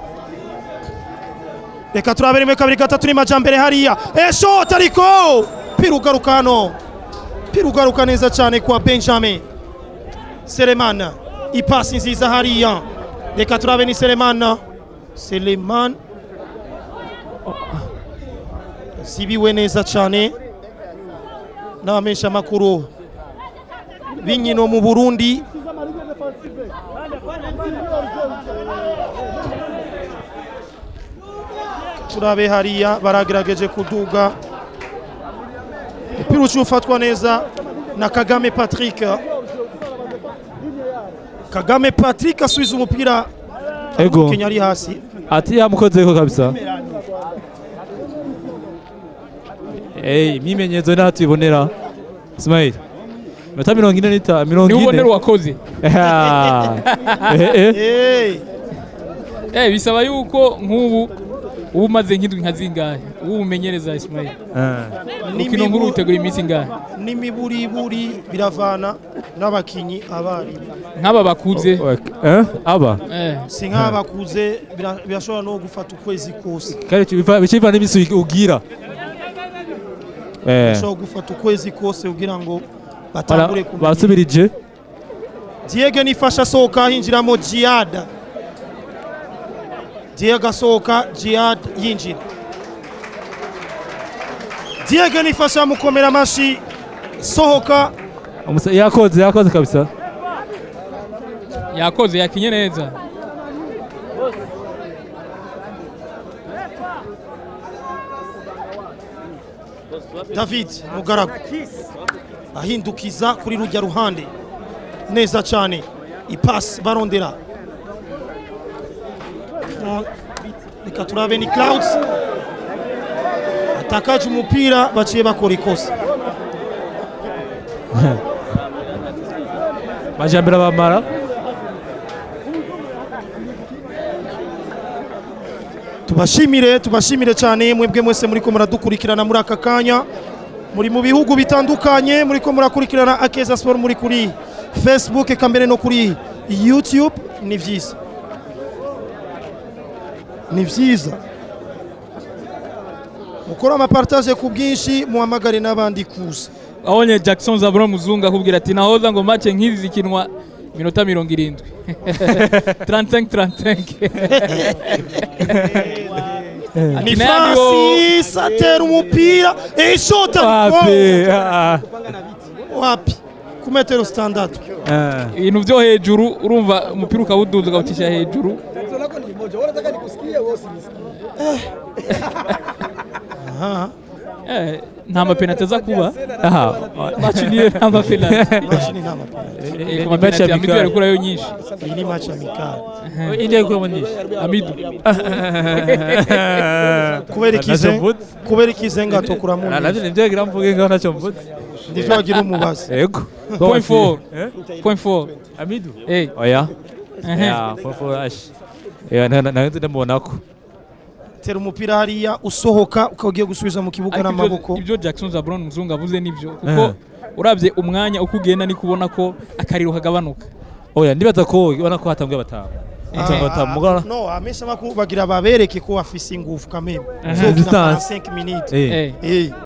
reka turabere rimwe kabiri gatatu ni majambere hariya eshota ariko pira ugaruka hano pira ugaruka neza cyane kwa benjamin selemana ipasi nziza hariya reka turabe ni selemana seleman zibiwe neza cyane n'abamenshi amakuru b'inkino mu burundi turabe hariya baragerageje kuduga umupira uciye ufatwa neza na kagame patrick kagame patrick asubiza umupira ego umukinnyi ari hasi ati yamukozeko kabisa Eh, imyimenyerezo naho tuyibonera Ismail minota mirongo ine n'itanu mirongo niho ubonera ine uwakoze Eh, eh. hey. eh bisaba yuko nk'ubu uba umaze nk'indwi nka zingahe ubu umenyereza Ismail Eh. urukino nkuru rutegura iminsi ingahe n'imiburiburi biravana n'abakinnyi abari nk'aba bakuze Eh, aba eh si nk'abakuze bira- birashobora no gufata ukwezi kose kandi biva- bica biva n'imisi ugira Eh. bishobora gufata ukwezi kose kugira ngo Bara- batangure kumenya basubirije Diego nifasha asohoka hinjiramo Jihad Diego asohoka Jihad yinjira Diego nifasha mukomera amashi sohoka Umusa- yakoze yakoze kabisa yakoze yakinye neza David Mugaragu ahindukiza kuri rujya ruhande neza cyane ipasi barondera Oh, reka turabe ni Clouds atakaje umupira baciye bakora ikosa majambere abamara tubashimire tubashimire cyane mwebwe mwese muri ko muradukurikirana muri aka kanya muri mu bihugu bitandukanye muri ko murakurikirana akeza siporo muri kuri facebook eka mbere no kuri youtube ni byiza ni byiza mukora amapartage ku bwinshi muhamagare n'abandi kuza abonye Jackson Zabura muzungu akubwira ati nahoza ngo match nk'izi zikinwa minota mirongo irindwi 35 35 ni Ati nandi wo- francis atera umupira eshota wapi Ah, wapi ku metero standatu ah. ibintu byo hejuru urumva umupira ukawuduza ukawucisha hejuru aha eh, nta mapenaliti aza kuba aha match niyo nta mapenaliti match ni nta mapenalty Eh, ku Ni match mapenaliti Amidu amicale. yari kurayo nyinshi iyi ni match amicale India ikuramo nyinshi Amidu kubera Ntacyo ikize mvutse. kubera ikize ngatukura mu Ah, navyo nivyo ngira mvuge ngaho ntacyo mvutse ndivyo wagira umubazi ego Point four. Eh? point four amidu eh oya ehe. ya point four ash ya na na nzi ndamubonako tera umupira hariya usohoka ukaba ugiye gusubiza mu kibuga Ariko ibyo- n'amaboko ibyo Jackson Zabron muzungu avuze nibyo kuko Eh. urabye umwanya uko ugenda ni kubona ko akariro kagabanuka oya ndibaza ko ubona ko hatanguye batanu Hatanguye batanu mugara no amesha bagira babereke ko bafise ingufu kameme Eh. zokina Distance. 45 minutes eh eh eh